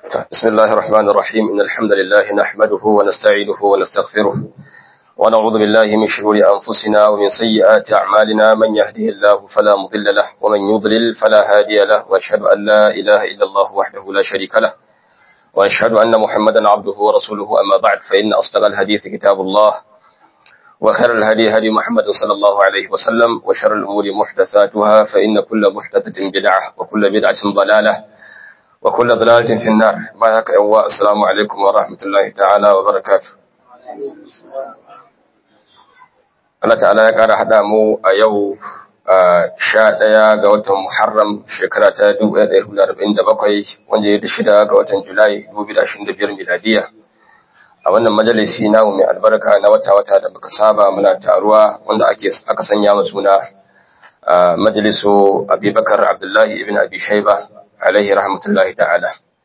بسم الله الرحمن الرحيم إن الحمد لله نحمده ونستعينه ونستغفره ونعوذ بالله من شرور أنفسنا ومن سيئات أعمالنا من يهده الله فلا مضل له ومن يضلل فلا هادي له وأشهد أن لا إله إلا الله وحده لا شريك له وأشهد أن محمدا عبده ورسوله أما بعد فإن أصدق الحديث كتاب الله وخير الهدي هدي محمد صلى الله عليه وسلم وشر الأمور محدثاتها فإن كل محدثة بدعة وكل بدعة ضلالة وكل ضلالة في النار بارك الله السلام عليكم ورحمة الله تعالى وبركاته Allah ta'ala ya ƙara haɗa mu a yau sha ɗaya ga watan Muharram shekara ta dubu ɗaya ɗaya hudu arba'in da bakwai wanda ya da shida ga watan Julai dubu biyu da ashirin da biyar miladiya. A wannan majalisi namu mai albarka na wata-wata da muka saba muna taruwa wanda ake aka sanya mu suna majalisu Abubakar Abdullahi ibn Abi Shaiba alaihi rahmatullahi ta'ala.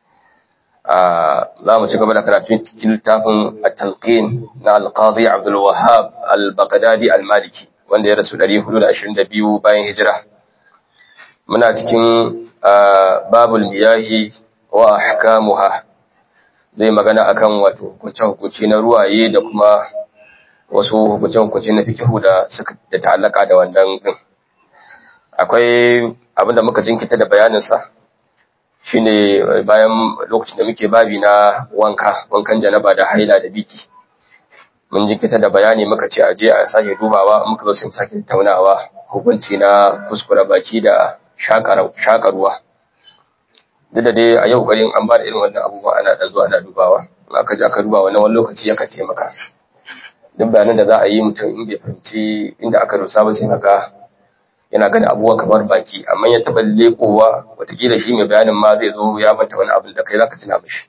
Za mu ci gaba da karatu cikin littafin at-talqin na al-qadi Abdul Wahhab al-Baghdadi al-Maliki wanda ya rasu 422 bayan hijira. Muna cikin babul miyahi wa ahkamuha. Zai magana akan wato hukunce-hukunce na ruwaye da kuma wasu hukunce-hukunce na fikihu da suka da ta'allaka da wannan din. Akwai abinda muka jinkita da bayaninsa shine bayan lokacin da muke babi na wanka wankan janaba da haila da biki mun jinkita da bayani muka ce aje a sake dubawa muka zo sai sake taunawa hukunci na kuskura baki da shaka ruwa duk da dai a yau garin an ba da irin wannan abubuwa ana da zuwa ana dubawa in aka je aka duba wani wani lokaci yakan taimaka duk bayanan da za a yi mutum in bai fahimci inda aka dosa ba sai haka yana ganin abubuwa kamar baki amma ya taɓa lekowa watakila shi mai bayanin ma zai zo ya manta wani abin da kai zaka tuna mishi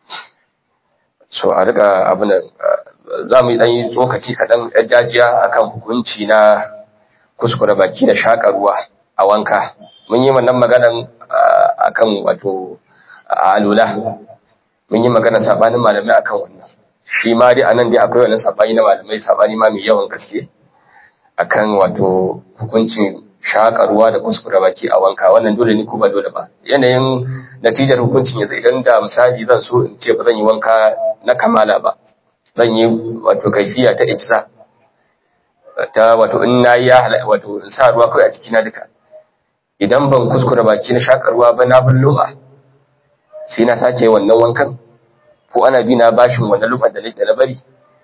so a riga abin za mu yi ɗan yi tsokaci kaɗan ɗan dajiya akan hukunci na kuskure baki da shaƙa ruwa a wanka mun yi wannan maganan akan wato alula mun yi maganar sabanin malamai akan wannan shi ma dai anan dai akwai wannan sabani na malamai sabani ma mai yawan gaske akan wato hukuncin shaƙa ruwa da kuskure baki a wanka wannan dole ne ko ba dole ba yanayin natijar hukuncin yanzu idan da misali zan so in ce ba zan yi wanka na kamala ba zan yi wato kaifiya ta ijza ta wato in nayi ya halaka wato in sa ruwa kai a jikina duka idan ban kuskure baki na shaƙa ruwa ba na bin lum'a sai na sake wannan wankan ko ana bi na bashin wannan lum'an da na bari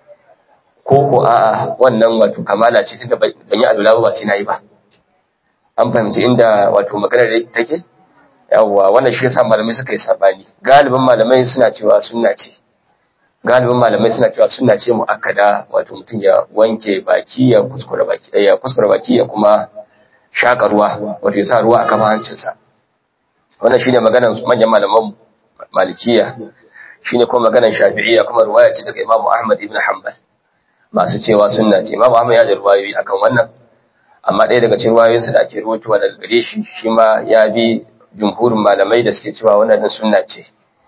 ko ko a'a wannan wato kamala ce tunda ban yi alula ba sai nayi ba an fahimci inda wato maganar da take yawwa wannan shi yasa malamai suka yi sabani galibin malamai suna cewa sunna ce galibin malamai suna cewa sunna ce muakkada wato mutum ya wanke baki ya kuskure baki ya kuskure baki ya kuma shaka ruwa wato ya sa ruwa a kafa hancinsa wannan shine maganar manyan malaman malikiya shine kuma maganar shafi'iyya kuma ruwaya ce daga Imam Ahmad ibn Hanbal masu cewa sunna ce Imam Ahmad ya da ruwayoyi akan wannan amma ɗaya daga cikin ruwayoyinsa da ake rubutuwa daga gare shi shi ma ya bi jumhurin malamai da suke cewa wannan din sunna ce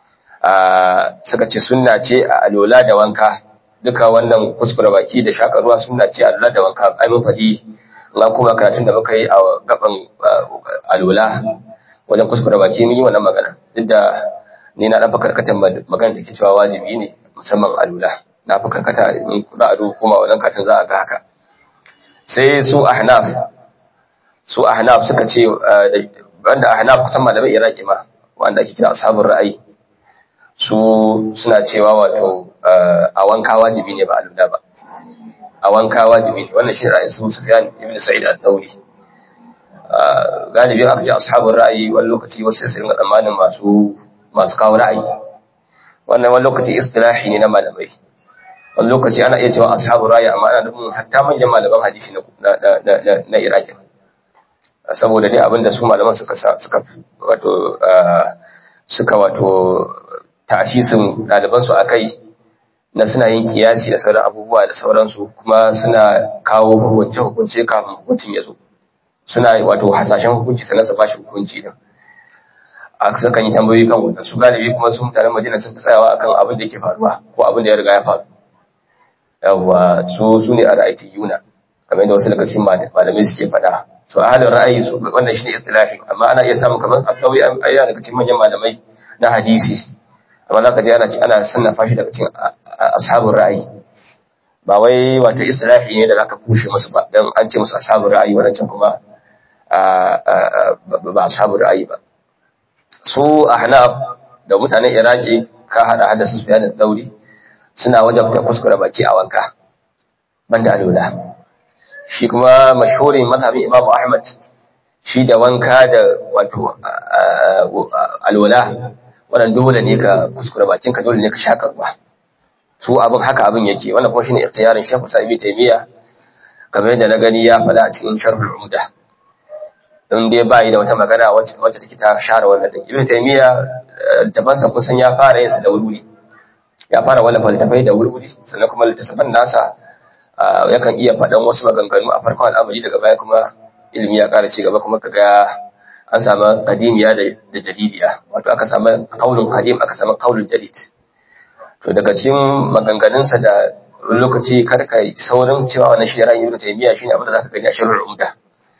suka ce sunna ce a alola da wanka duka wannan kuskure baki da shaka ruwa sunna ce a alola da wanka ai mun faɗi na kuma karatun da muka yi a gaban alola wajen kuskure baki mun yi wannan magana duk da ni na ɗan karkatar magana da ke cewa wajibi ne musamman alola na fi karkata in za a kuma wannan katin za a ga haka sai su ahnaf su ahnaf suka ce wanda ahnaf kusan malamai iraki ma wanda ake kira ashabul ra'ayi su suna cewa wato a wanka wajibi ne ba a lura ba a wanka wajibi ne wannan shi ra'ayin su sufyan ibn sa'id al-thawri galibin aka ce ashabul ra'ayi wani lokaci wasu sai su ringa tsammanin masu masu kawo ra'ayi wannan wani lokaci istilahi ne na malamai wani lokaci ana iya cewa ashabu raya amma ana nufin hatta manyan malaman hadisi na iraki saboda dai abinda su malaman suka suka wato suka wato tasisin ɗalibansu a kai na suna yin kiyasi da sauran abubuwa da sauransu kuma suna kawo hukunce hukunce kafin hukuncin ya zo suna wato hasashen hukunci sannan su bashi hukunci din a sukan yi tambayoyi kan wannan su galibi kuma su mutanen madina sun fi tsayawa akan abin da yake faruwa ko abin da ya riga ya faru yawwa su su ne a ra'ayi yuna kamar yadda wasu daga cikin malamai suke faɗa so a halin ra'ayi su wannan shine istilahi amma ana iya samun kamar akwai ayya daga cikin manyan malamai na hadisi amma za ka je ana ana sannafa shi daga cikin ashabun ra'ayi ba wai wato istilahi ne da zaka kushe musu ba dan an ce musu ashabun ra'ayi wannan kuma ba ashabun ra'ayi ba su ahnaf da mutanen iraki ka hada hada su da dauri suna wajabta kuskure baki a wanka banda alula shi kuma mashhurin mazhabin imamu ahmad shi da wanka da wato alwala wannan dole ne ka kuskure bakin ka dole ne ka shaka ruwa su abin haka abin yake wannan kuma shine ikhtiyarin Sheikh Sa'ib Taymiya kamar yadda na gani ya faɗa a cikin Sharhul Umda in dai bai da wata magana wacce wacce take ta share wannan din Ibn Taymiya tafansa kusan ya fara yin sa da wuri ya fara wallafa littafai da wuri sannan kuma littafan nasa yakan iya faɗan wasu maganganu a farkon al'amari daga baya kuma ilimi ya ƙara ci gaba kuma kaga an samu qadimiya da da jadidiya wato aka samu qaulun qadim aka samu qaulun jadid to daga cikin maganganunsa da lokaci karka saurin cewa wannan shi ra'ayin Ibn Taymiyyah shine abin da zaka gani a Sharhul Umda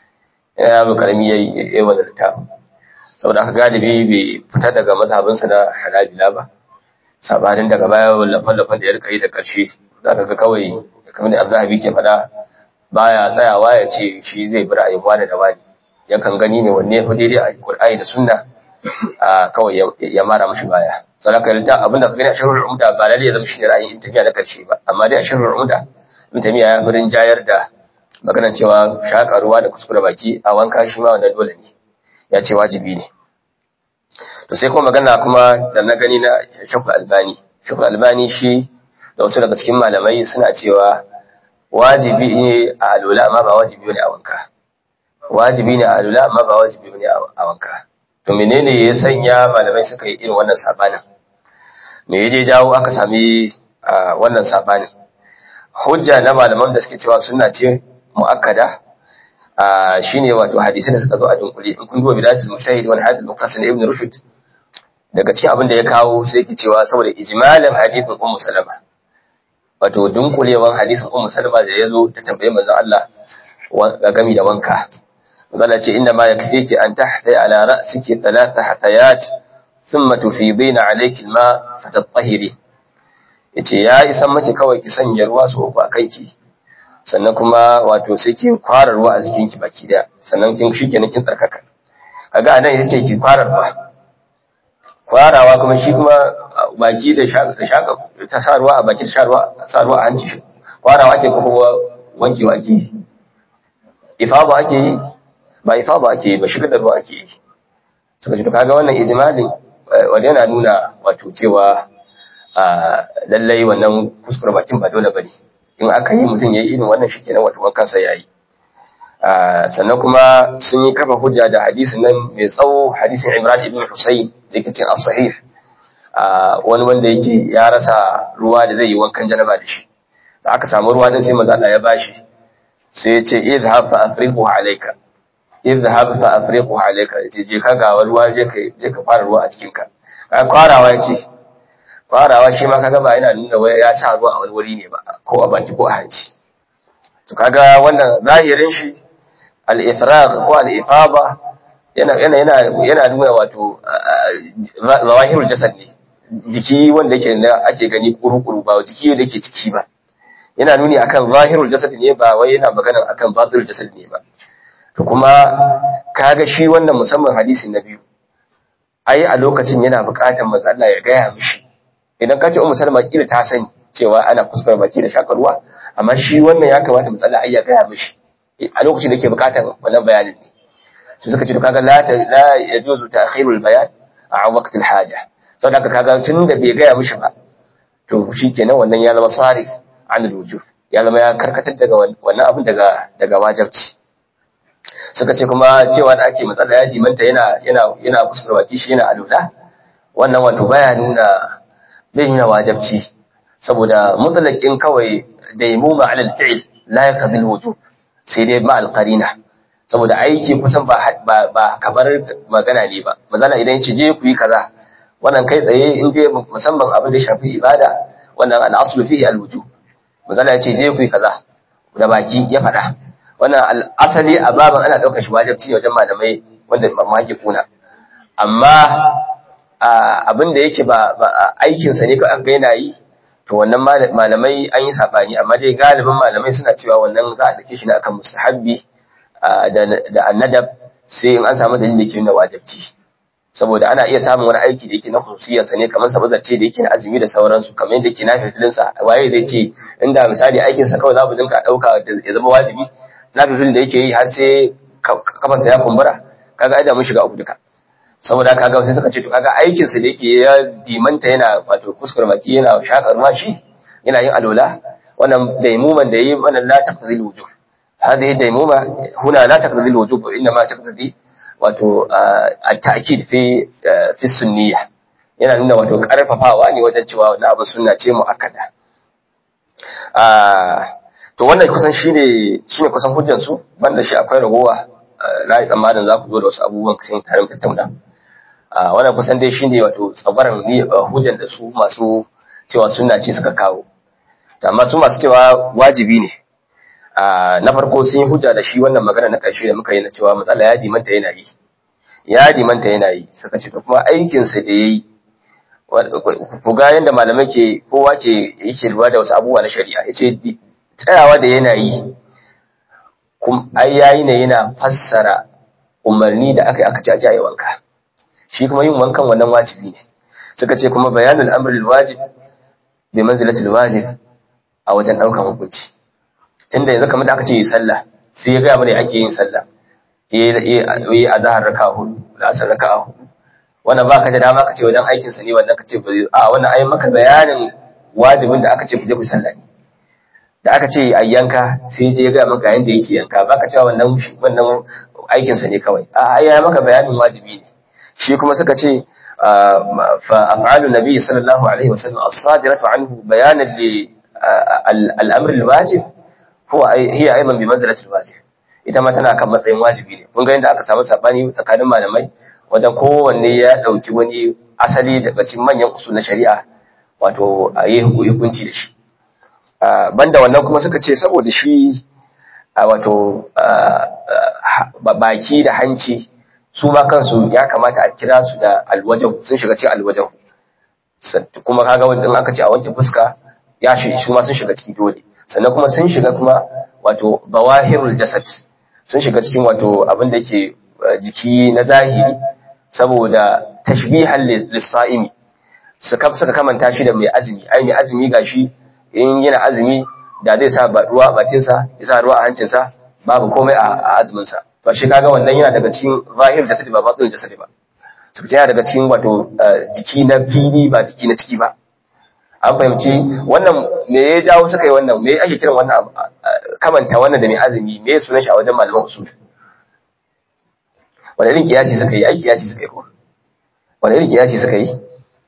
ya yaro karami yayi yayi wannan littafin saboda aka galibi bai fita daga mazhabinsa na Hanabila ba sabanin daga baya wallafa-wallafan da ya rika yi da ƙarshe zaka ga kawai kamar da Abdullahi ke faɗa baya tsayawa ya ce shi zai bi ra'ayin wani da wani yakan gani ne wanne ya fi daidai a Qur'ani da Sunna a kawai ya mara mashi baya saboda ka abin da ka gani a sharhul umda ba lalle ya zama shi ne ra'ayin Ibn na karshe ba amma dai a sharhul umda Ibn Taymiyyah ya furin jayar da maganar cewa shaka ruwa da kuskure baki a wanka shi ma wannan dole ne ya ce wajibi ne to sai kuma magana kuma da na gani na Shekul Albani Shekul Albani shi da wasu daga cikin malamai suna cewa wajibi ne a alula amma ba wajibi ne a wanka wajibi ne a alula amma ba wajibi ne a wanka to menene ya sanya malamai suka yi irin wannan sabanin me yaje jawo aka sami wannan sabanin hujja na malaman da suke cewa sunna ce muakkada shine wato hadisi da suka zo a dunkule in kun duba bidayatul mujtahid wal hadith muqtasid ibn rushd daga cikin abin da ya kawo sai yake cewa saboda ijmalan hadithin ummu salama wato dunkulewan hadisin ummu salama da yazo ta tambaye manzon Allah ga gami da wanka manzon ce inna ma yakfiki an tahthi ala ra'siki thalatha hatayat thumma tufidina alayki alma fatatahiri yace ya isan mace kawai ki sanya ruwa su uku a kanki sannan kuma wato sai ki kwara ruwa a jikin ki baki daya sannan kin shikenan kin tsarkaka kaga anan yace ki kwara ruwa kwarawa kuma shi kuma baki da shaka ta sa ruwa a baki da sa ruwa a hanci kwarawa ake kuma wankewa ake yi ifaba ake yi ba ifaba ake yi ba shigar da ruwa ake yi suka ce to kaga wannan ijmalin wanda yana nuna wato cewa lallai wannan kuskure bakin ba dole bane in aka yi mutum yayi irin wannan shi kenan wato wankan sa yayi sannan kuma sun yi kafa hujja da hadisin nan mai tsawo hadisin Imran ibn Husayn da yake cikin as-sahih wani wanda yake ya rasa ruwa da zai yi wankan janaba da shi da aka samu ruwa din sai manzo Allah ya bashi sai ya ce idhhab fa afriqu alayka idhhab fa afriqu alayka yace je ka ga ruwa je ka je ka fara ruwa a cikin ka ka kwarawa yace kwarawa shi ma kaga ba yana nuna wai ya sa ruwa a wani wuri ne ba ko a baki ko a hanci to kaga wannan zahirin shi al-ifraq ko al-ifada yana yana yana yana nuna wato zawahirul jasad ne jiki wanda yake da ake gani kuru-kuru ba jiki da yake ciki ba yana nuni akan zahirul jasad ne ba wai yana magana akan batinul jasad ne ba to kuma kaga shi wannan musamman hadisi na biyu ai a lokacin yana buƙatar manzo Allah ya gaya mishi idan ka ce ummu salma kila ta sani cewa ana kuskure baki da shakarwa amma shi wannan ya kamata manzo Allah ai ya gaya mishi a lokacin da yake buƙatar wannan bayanin ne sai suka ce to kaga la la yajuzu ta'khirul bayan a waqtil haja saboda kaga tun da bai gaya mishi ba to shikenan wannan ya zama sari an wujub ya zama ya karkatar daga wannan abin daga daga wajibci suka ce kuma cewa da ake matsala ya jimanta yana yana yana kuskure baki shi yana alula wannan wato baya nuna bai nuna wajibci saboda mutlaqin kawai daimuma ala al-fi'l la yaqdi al-wujub sai dai ma al-qarina saboda aiki kusan ba ba kamar magana ne ba mazala idan yace je ku yi kaza wannan kai tsaye in dai musamman abin da shafi ibada wannan al-aslu fihi al-wujub mazala yace je ku yi kaza da baki ya faɗa wannan asali a baban ana ɗaukar shi wajibci wajen malamai wanda muhakkikuna amma abin da yake ba aikinsa ne kawai aka yana yi to wannan malamai an yi saɓani amma dai galibin malamai suna cewa wannan za a ɗauke shi ne akan mustahabbi da annadab sai in an samu dalilin da ke nuna wajibci saboda ana iya samun wani aiki da yake na khususiyarsa ne kamar sa ce da yake na azumi da sauransu kamar yadda yake na fifilinsa waye zai ce inda misali aikinsa kawai za mu dinka ɗauka ya zama wajibi na fifilin da yake yi har sai kafansa ya kumbura kaga ai da mun shiga uku duka saboda kaga sai suka ce to kaga aikin sa da yake ya dimanta yana wato kuskure baki yana shakar mashi yana yin alola wannan daimuman da yi wannan la taqdi wujub hadhihi daimuma huna la taqdi wujub inna ma taqdi wato at-ta'kid fi fi sunniyya yana nuna wato karfafawa ne wajen cewa wannan abu sunna ce muakkada to wannan kusan shine shine kusan hujjan su banda shi akwai ragowa na yi tsammanin za ku zo da wasu abubuwan sai tare mu tattauna wannan kusan dai shine wato tsabaran hujjan da su masu cewa sunna ce suka kawo amma su masu cewa wajibi ne na farko sun yi hujja da shi wannan magana na ƙarshe da muka yi na cewa matsala ya dimanta yana yi ya dimanta yana yi suka ce to kuma aikinsa da ya yi ku ga yadda malamai ke kowa ke yake lura da wasu abubuwa na shari'a ya ce tsayawa da yana yi ai yayi ne yana fassara umarni da aka yi aka ci a jaye wanka shi kuma yin wankan wannan wajibi ne suka ce kuma bayanul amrul wajib bi manzilatil wajib a wajen daukan hukunci tunda yanzu kamar da aka ce yi sallah sai ya ga mana ake yin sallah yi azhar raka'a hudu da asar raka'a hudu wannan baka da dama ka ce wajen aikin sa ne wannan ka ce a wannan ai maka bayanin wajibin da aka ce ku je ku sallah ne da aka ce a yanka sai je ga maka yanda yake yanka baka cewa wannan wannan aikin sa ne kawai a ya maka bayanin wajibi ne shi kuma suka ce fa af'alu nabi sallallahu alaihi wasallam as-sadiratu anhu bayanan li al-amr al-wajib huwa hiya aidan bi manzilati al-wajib ita ma tana kan matsayin wajibi ne kun ga inda aka samu sabani tsakanin malamai wajen kowanne ya dauki wani asali daga cikin manyan usul na shari'a wato a yi hukunci da shi banda wannan kuma suka ce saboda shi wato baki da hanci su ma kansu ya kamata a kira su da alwajahu sun shiga cikin alwajahu kuma kaga wanda aka ce a wanke fuska ya shi su ma sun shiga cikin dole sannan kuma sun shiga kuma wato bawahirul jasad sun shiga cikin wato abin da yake jiki na zahiri saboda tashbihan lis-sa'imi suka suka kamanta shi da mai azumi ai mai azumi gashi in yana azumi da zai sa ruwa a bakinsa ya sa ruwa a hancinsa babu komai a azuminsa to shi kaga wannan yana daga cikin zahir da sadi ba batin da sadi ba suka yana daga cikin wato jiki na fili ba jiki na ciki ba an fahimci wannan me ya jawo suka yi wannan me ake kiran wannan kamanta wannan da mai azumi me ya sunan shi a wajen malaman usul wani irin kiyasi suka yi ai kiyasi suka yi ko wani irin kiyasi suka yi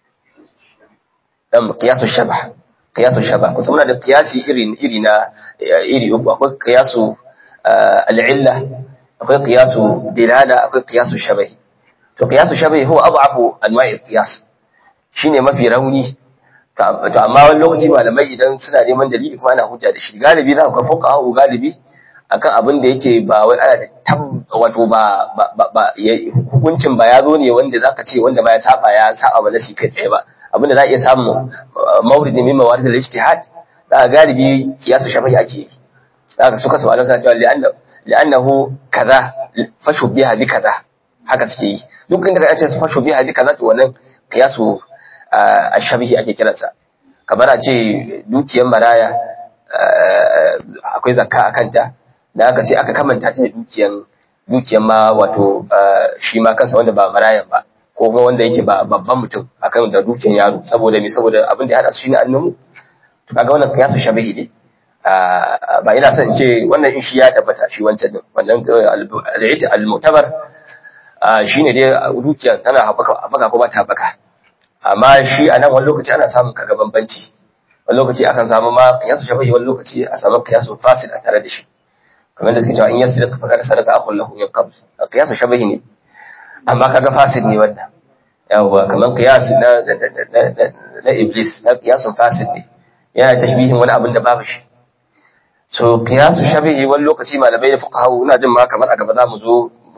dan kiyasu shabah qiyasu shaba kusa muna da qiyasi iri iri na iri uku akwai qiyasu al-illa akwai qiyasu dilala akwai qiyasu shabahi to qiyasu shabahi huwa adhafu anwa'i qiyas shine mafi rauni to amma wani lokaci malamai idan suna neman dalili kuma ana hujja da shi galibi za ka fuka galibi akan abin da yake ba wai ana da tab wato ba ba hukuncin ba ya zo ne wanda zaka ce wanda ma ya saba ya saba ba nasi kai tsaye ba abinda za a iya samun mawridin min mawarid al-ijtihad da galibi kiyasu shafahi ake yi zaka suka su Allah cewa li'annahu kaza fashu biha bi kaza haka suke yi duk inda ka ce fashu biha bi kaza to wannan kiyasu ash-shabihi ake kiransa kamar a ce dukiyar maraya akwai zakka a kanta da aka ce aka kamanta ta da dukiyar dukiyar ma wato shi ma kansa wanda ba marayan ba ko kuma wanda yake ba babban mutum akan da dukiyar yaro saboda me saboda abin da ya hada su shine annamu to kaga wannan kiyasu shabihi ne ba ina son in ce wannan in shi ya tabbata shi wancan din wannan al-mu'tabar shine dai dukiyar tana haɓaka ko ba ta haɓaka amma shi a nan wani lokaci ana samun kaga bambanci wani lokaci akan samu ma kiyasu shabihi wani lokaci a samu kiyasu fasid a tare da shi kamar da suke cewa in yasriq faqad saraka akhul lahu min qabl kiyasu shabihi ne amma kaga fasid ne wannan yawa kamar qiyas na na iblis na qiyasun fasid ne yana tashbihin wani abin da babu shi so qiyasu shabihi wani lokaci malamai da fuqaha ina jin ma kamar a gaba za mu zo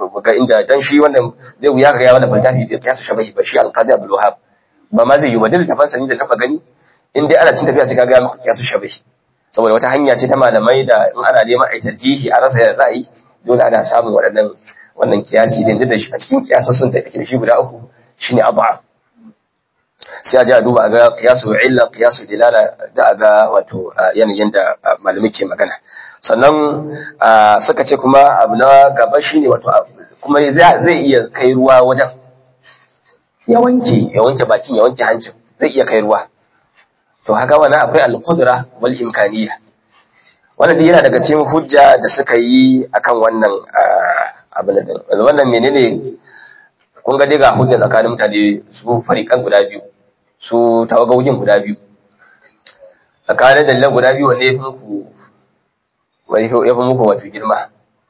ga inda dan shi wannan zai wuya ga ya wala faltafi da kiyasu shabahi ba shi al-qadi abdul wahab ba ma zai yi ba duk tafan sani da taba gani in dai ana cin tafiya sai kaga maka kiyasu shabahi saboda wata hanya ce ta malamai da in ana neman ai tarjihi a rasa yadda za a yi dole ana samun waɗannan wannan kiyasi din da shi a cikin kiyasosin da ake da shi guda uku shine abu'a sai a ji a duba a ga kiyasu illa kiyasu dilala da a ga wato yanayin da malamai ke magana sannan suka ce kuma abu na gaba shine wato kuma zai iya kai ruwa wajen ya wanke ya wanke bakin ya wanke hancin zai iya kai ruwa to haka wani akwai al-qudra wal imkaniyya wannan dai yana daga cikin hujja da suka yi akan wannan abin da wannan menene kun ga dai ga hujja tsakanin mutane su fariƙan guda biyu su tawagogin guda biyu tsakanin dalilan guda biyu wanne ya fi muku wani ya fi muku wato girma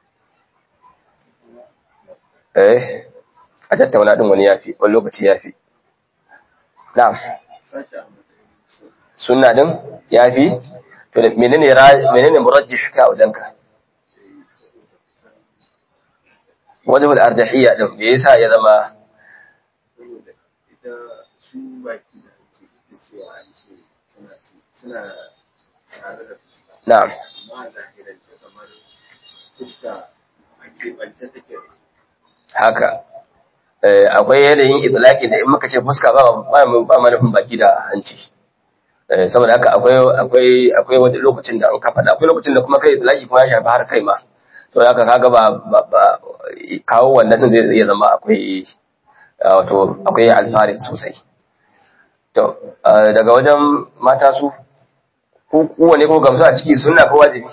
eh a tattauna din wani yafi wani lokaci yafi na'am sunna din yafi to da menene menene murajjih ka wajenka wajhul arjahiyya din me yasa ya zama na'am haka akwai yanayin idlaki da in muka ce fuska ba ba manufin baki da hanci saboda haka akwai akwai akwai wani lokacin da an ka faɗa akwai lokacin da kuma kai idlaki kuma ya shafi har kai ma saboda haka kaga ba kawo wannan din zai iya zama akwai wato akwai alfari sosai to daga wajen mata su ko kowane ko gamsu a ciki sunna ko wajibi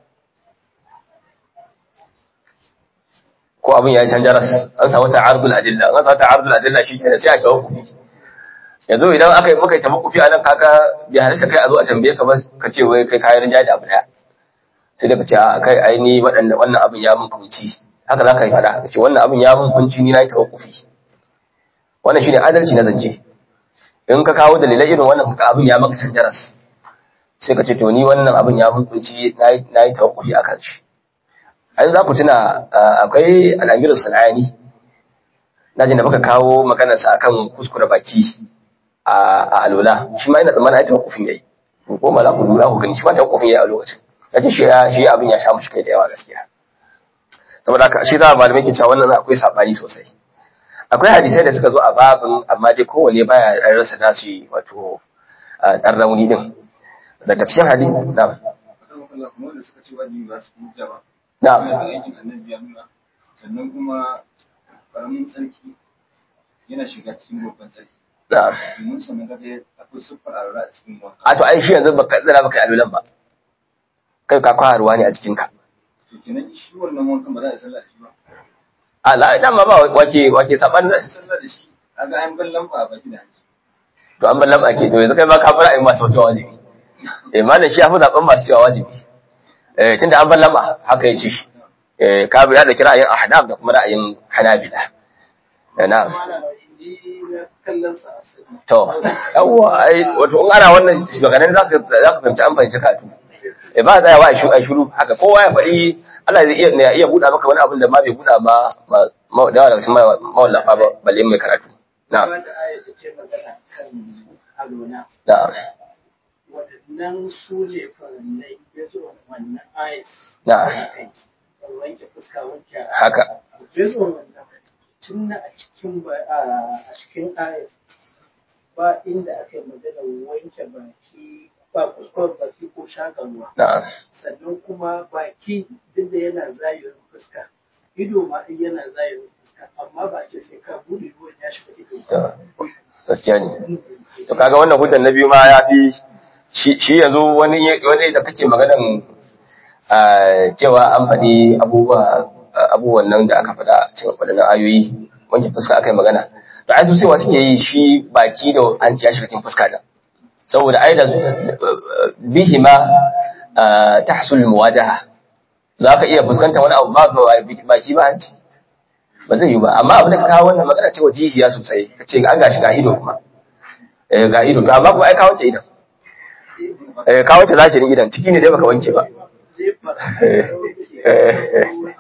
ko abin ya yi canja ras an samu ta'arudul adilla an samu ta'arudul adilla shi kenan sai a tawakkufi yanzu idan aka yi muka yi tawakkufi a nan kaka bai halitta kai a zo a tambaye ka ba ka ce wai kai kayan rinjaye da abu daya sai da ka ce a kai ai ni waɗanda wannan abin ya mun kunci haka za ka yi faɗa ka ce wannan abin ya mun kunci ni na yi tawakkufi wannan shine adalci na zance in ka kawo dalilai irin wannan kuka abin ya maka canja ras sai ka ce to ni wannan abin ya mun kunci na yi tawakkufi a kan shi an za ku tuna akwai al'amiru sana'ani na ji da muka kawo maganarsa akan kuskure baki a alola shi ma ina tsammanin aita hukufin yayi ko ma za ku lura ku gani shi ma ta hukufin yayi a lokacin ya ce shi abin ya sha mushi kai da yawa gaskiya saboda haka shi za a malamai ke cewa wannan akwai sabani sosai akwai hadisai da suka zo a babin amma dai kowane baya rasa nasu wato ɗan rauni din daga cikin hadisi na Na'am. Sannan kuma ƙaramin tsarki yana shiga cikin babban tsarki. Na'am. Domin sannan kaga akwai siffar alwala a cikin wanka. A to ai shi yanzu baka tsira baka alulan ba. Kai ka kwa ruwa ne a cikin ka. To kenan shi wannan wankan ba za a sallah da shi ba. A la dan ma ba wace wace saban Ba a sallah da shi kaga an bar lamba a baki da hanci. to an ballan ake to yanzu kai ma ka fara ayi masu wata wajibi. Eh malam shi ya fi zaben masu cewa wajibi. Eh tunda an ballan haka ya ce shi. Eh ka bi da kira yin ahnaf da kuma ra'ayin hanabila. Na'am. To, yawwa, ai, wato, in ana wannan shugabannin za ka fahimci an fahimci katu. E ba tsayawa a shuru haka, kowa ya faɗi, Allah zai iya iya buɗa maka wani abin da ma bai buɗa ba da yawa daga cikin mawallafa ba balle mai karatu. Na. Na. Waɗannan su ne farannai ya zo wannan ayis. Na. Wanke fuska wanke Haka. ya zo wannan tun a cikin a cikin ayis ba inda aka yi magana wanke baki ba kuskuren baki ko shakarwa Na. sannan kuma baki duk da yana zayirin fuska ido ma in yana zayirin fuska amma ba ce sai ka bude ruwan ya shiga ido To, gaskiya ne. To kaga wannan hujjar na biyu ma ya fi shi yanzu wani wani da kake maganan cewa an faɗi abubuwa abubuwan nan da aka faɗa cikin waɗannan ayoyi wanke fuska aka yi magana da ai su cewa suke yi shi baki da hanci ya shiga cikin fuska da saboda ai da bihi ma tahsul muwajaha za ka iya fuskanta wani abu ba baki ba hanci ba zai yi ba amma abin da ka kawo wannan magana cewa jihiya sosai ka ce an gashi ga ido kuma eh ga ido to amma kuma ai ka wanke idan eh ka wanke zakirin idan ciki ne dai baka wanke ba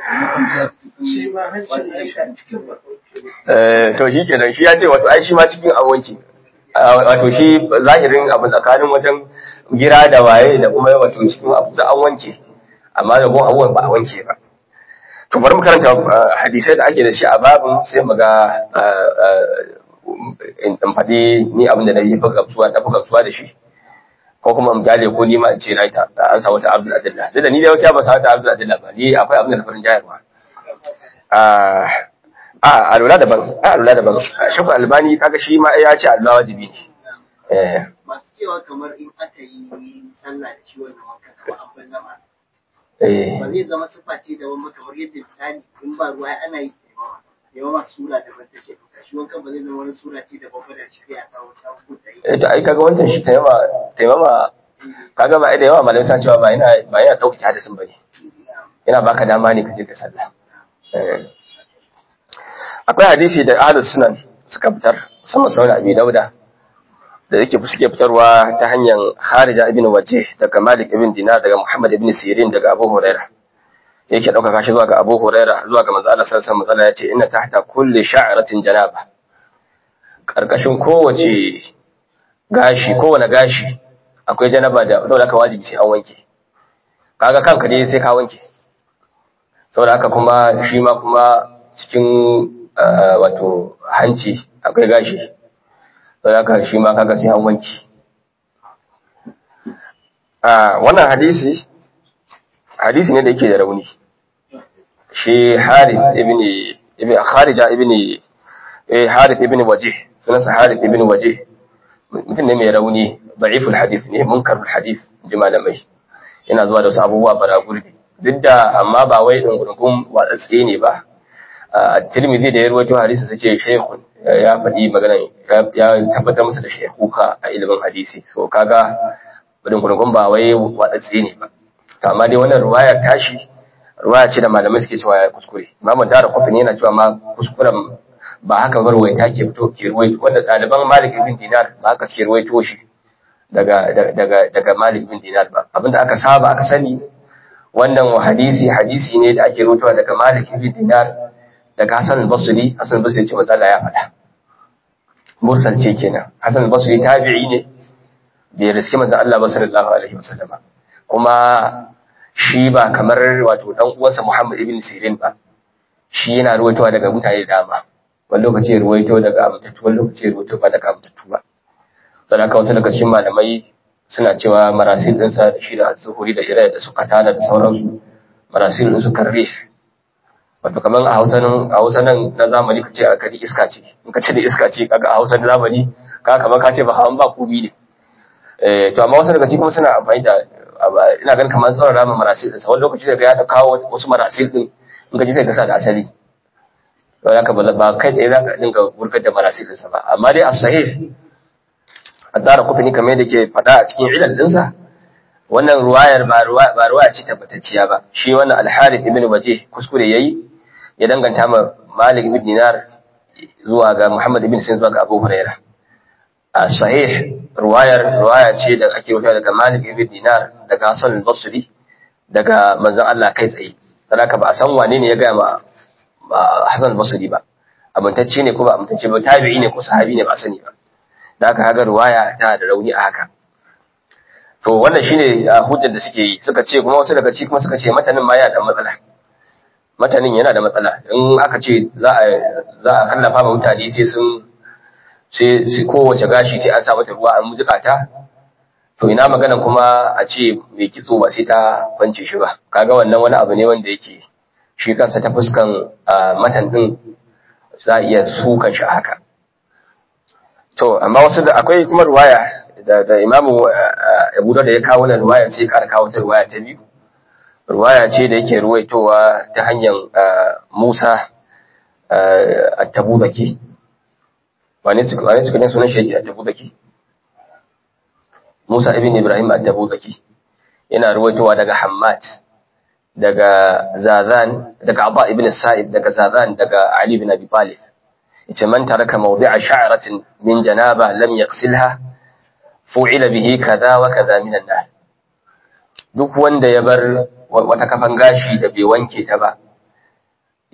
shi ma hancin aisha cikin bakauke Eh, to shi kenan shi ya ce wato ai shi ma cikin an wanke Ah, wato shi zahirin abin tsakanin wajen gira da waye da kuma wato cikin abu da an wanke amma da kuma abubuwan ba a wanke ba to bari mu karanta ah, hadisai da ake da shi a babin sai mu ga ah, ah, in in faɗi ni abin da na yi fi gamsuwa na fi gamsuwa da shi ko kuma in gyale ko ni ma in ce na yi ta an sa wata abdul adilla duk da ni da wata ba sa wata abdul adilla ba ni akwai abin da na farin jayarwa Ah, a alula daban a alula daban shafu albani kaga shi ma ya ce alula wajibi ne eh masu cewa kamar in aka yi sallah da shi wannan wanka kamar an bar nama eh ba zai zama sufa ce da wani kamar yadda misali in ba ruwa ana yi taimama taimama sura daban take duka shi wankan ba zai zama wani sura ce da babba da shari'a ta wata hukunta yi eh to ai kaga wancan shi taimama taimama kaga ba ai da yawa malamai san cewa ba yana ba yana dauke hadisin bane yana baka dama ne ka je ka sallah eh akwai hadisi da ahlus sunan suka fitar musamman sunan abi dauda da yake suke fitarwa ta hanyar Kharija ibn Wajih daga Malik ibn Dinar daga Muhammad ibn Sirin daga Abu Huraira yake ɗaukaka shi zuwa ga Abu Huraira zuwa ga manzo Allah sallallahu alaihi wasallam yace inna tahta kulli sha'ratin janaba karkashin kowace gashi kowane gashi akwai janaba da dole aka wajibi sai an wanke kaga kanka ne sai ka wanke saboda haka kuma shi ma kuma cikin ah, wato hanci akwai gashi saboda haka shi ma kaga sai an wanke a wannan hadisi hadisi ne da yake da rauni shi Harith ibn ibn Kharija ibn eh Harith ibn Wajih sunansa Harith ibn Wajih mutum ne mai rauni da'iful hadith ne munkarul hadith ji malamai yana zuwa da wasu abubuwa bara gurbi duk da amma ba wai dungurgun watsatse ne ba a Tirmidhi da ya rawaito hadisi sace shaykhun ya faɗi magana ya tabbatar masa da shaykhuka a ilimin hadisi so kaga dungurgun ba wai watsatse ne ba to amma dai wannan ruwaya tashi ruwaya ce da malamai suke cewa ya kuskure imamu dara kofin yana cewa ma kuskuren ba haka ba ruwaita ke fito ke ruwaito wanda ɗaliban malik ibn dinar ba haka suke ruwaito shi daga daga daga malik ibn dinar ba abinda aka saba aka sani wannan wa hadisi hadisi ne da ake ruwaitowa daga malik ibn dinar daga hasan al-basri hasan al-basri ce matsala ya faɗa mursal ce kenan hasan al-basri tabi'i ne bai riski manzon Allah ba sallallahu alaihi wasallam kuma shi ba kamar wato dan uwansa Muhammad ibn Sirin ba shi yana ruwaitowa daga mutane da dama wani lokaci ya ruwaito daga amintattu wani lokaci ya ruwaito ba daga amintattu ba sannan haka wasu daga cikin malamai suna cewa marasil ɗinsa da shi da zuhuri da ira da su katana da sauransu marasil ɗinsu karre wato kamar a hausa nan a hausa nan na zamani ka ce a kadi iska ce in ka ce da iska ce kaga a hausa na zamani ka kamar ka ce ba hawan ba komi ne eh to amma wasu daga cikin kuma suna amfani da ina ganin kamar tsawon ramin marasil ɗinsa wani lokaci daga ya kawo wasu marasil ɗin in ka ji sai ka sa da asali to ya ka ba kai tsaye za ka dinga wurgar da marasil ɗinsa ba amma dai a sahih a tsara kufini kamar yadda ke faɗa a cikin ilal ɗinsa wannan ruwayar ba ruwaya ce tabbatacciya ba shi wannan alharif ibn waje kuskure yayi ya danganta ma malik ibn dinar zuwa ga muhammad ibn sin zuwa ga abu huraira a sahih ruwayar ruwaya ce da ake rubuta daga malik ibn dinar daga hasan al-basri daga manzon Allah kai tsaye sadaka ba a san wane ne ya ga ma hasan al-basri ba amintacce ne ko ba amintacce ba tabi'i ne ko sahabi ne ba sani ba da aka haga ruwaya ta da rauni a haka to wannan shine hujjar da suke yi suka ce kuma wasu daga ci kuma suka ce matanin ma yana da matsala matanin yana da matsala in aka ce za a za a kallafa ma mutane sai sun sai sai kowace gashi sai an sa mata ruwa an mujika ta to ina magana kuma a ce mai kitso ba sai ta kwance shi ba kaga wannan wani abu ne wanda yake shi kansa ta fuskan matan din za a iya sukan shi haka To, amma wasu da akwai kuma ruwaya da, da imamu Abu da ya kawo wannan ruwaya ce ƙara kawo ta ruwaya ta biyu. Ruwaya ce da yake ruwaitowa ta hanyar Musa a Tabuzaki. Wane su wane su kudin sunan shi yake a Tabuzaki? Musa ibn Ibrahim a Tabuzaki. Yana ruwaitowa daga Hammad, daga Zazan, daga Abba ibn Sa'id, daga Zazan, daga Ali ibn Abi Talib. yace man taraka mawdi'a sha'ratin min janaba lam yaghsilha fu'ila bihi kaza wa kaza min an duk wanda ya bar wata kafan gashi da bai wanke ta ba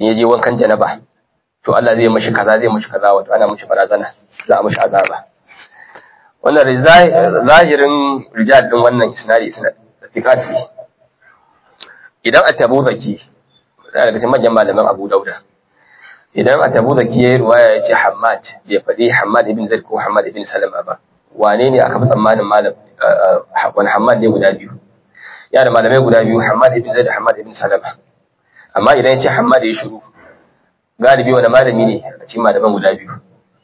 in ya je wankan janaba to Allah zai mashi kaza zai mashi kaza wato ana mashi barazana za a mashi azaba wannan zahirin rijal din wannan isnadi isnadi fikati idan at-tabu zaki daga cikin manyan malaman Abu Dauda idan at-tabu zaki yayi ruwaya yace Hammad bai faɗi Hammad ibn Zaid ko Hammad ibn Salama ba wane ne aka fi tsammanin malam wani Hammad ne guda biyu ya da malamai guda biyu Hammad ibn Zaid da Hammad ibn Salama amma idan yace Hammad ya shiru galibi wani malami ne a cikin malaman guda biyu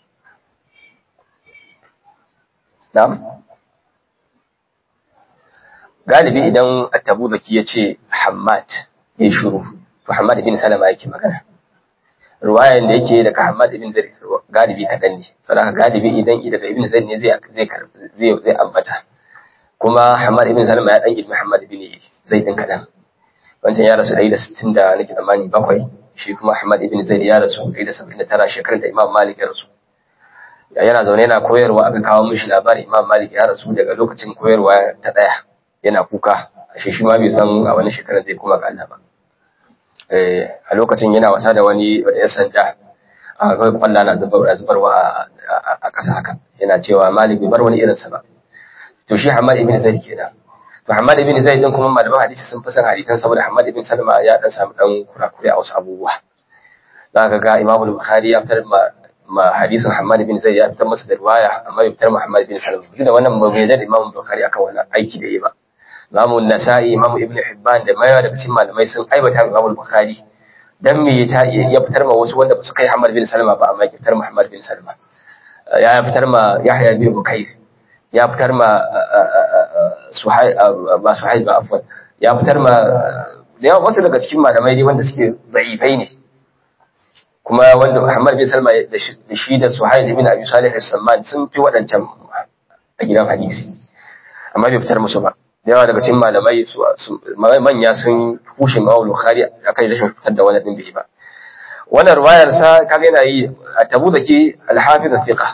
Na'am. Galibi idan Attabu Zaki ya ce Hammad ya shuru, to Hammad ibn Salama yake magana. Ruwayan da yake daga Hammad ibn Zaid galibi kaɗan ne, saboda galibi idan daga ibn Zaid ne zai zai zai ambata. Kuma Hammad ibn Salama ya dan ilmi Hammad ibn Zaid din kaɗan. Wancan ya rasu ɗari da sittin da nake tsammani bakwai, shi kuma Hammad ibn Zaid ya rasu ɗari da saba'in da tara shekarun da Imam Malik ya rasu. yana zaune yana koyarwa aka kawo mishi labarin Imam Malik ya rasu daga lokacin koyarwa ta daya yana kuka ashe shi ma bai san a wani shekarar zai koma ga Allah ba eh a lokacin yana wasa da wani wata yan sanda a kai kwalla na zubar zubarwa a ƙasa haka yana cewa Malik bai bar wani irinsa ba to shi Hamad ibn Zaid kenan to Hamad ibn Zaid din kuma malaman hadisi sun fi san hadisan saboda Hamad ibn Salma ya dan samu dan kurakure a wasu abubuwa zaka ga Imam Bukhari ya fitar ma hadisin Hamad bin Zaid ya fitar masa da riwaya amma bai fitar Muhammad bin Salam duk da wannan bai da Imam Bukhari akan wannan aiki da yi ba Imam Nasa'i Imam Ibn Hibban da mayawa daga cikin malamai sun aibata Imam Bukhari dan me ya ya fitar ma wasu wanda ba su kai Hamad bin Salama ba amma ya fitar Muhammad bin Salama ya fitar ma Yahya bin Bukayr ya fitar ma Suhail ba Suhail ba afwan ya fitar ma da yawa wasu daga cikin malamai ne wanda suke da'ifai ne kuma wanda Muhammad bin Salma da shi da Suhail ibn Abi Salih as-Samman sun fi waɗancan a gidan hadisi amma bai fitar musu ba da yawa daga cikin malamai su manya sun kushe Imam Bukhari akan rashin fitar da wannan din bai ba wannan riwayar sa kaga yana yi a tabu da ke al-Hafiz al-Fiqh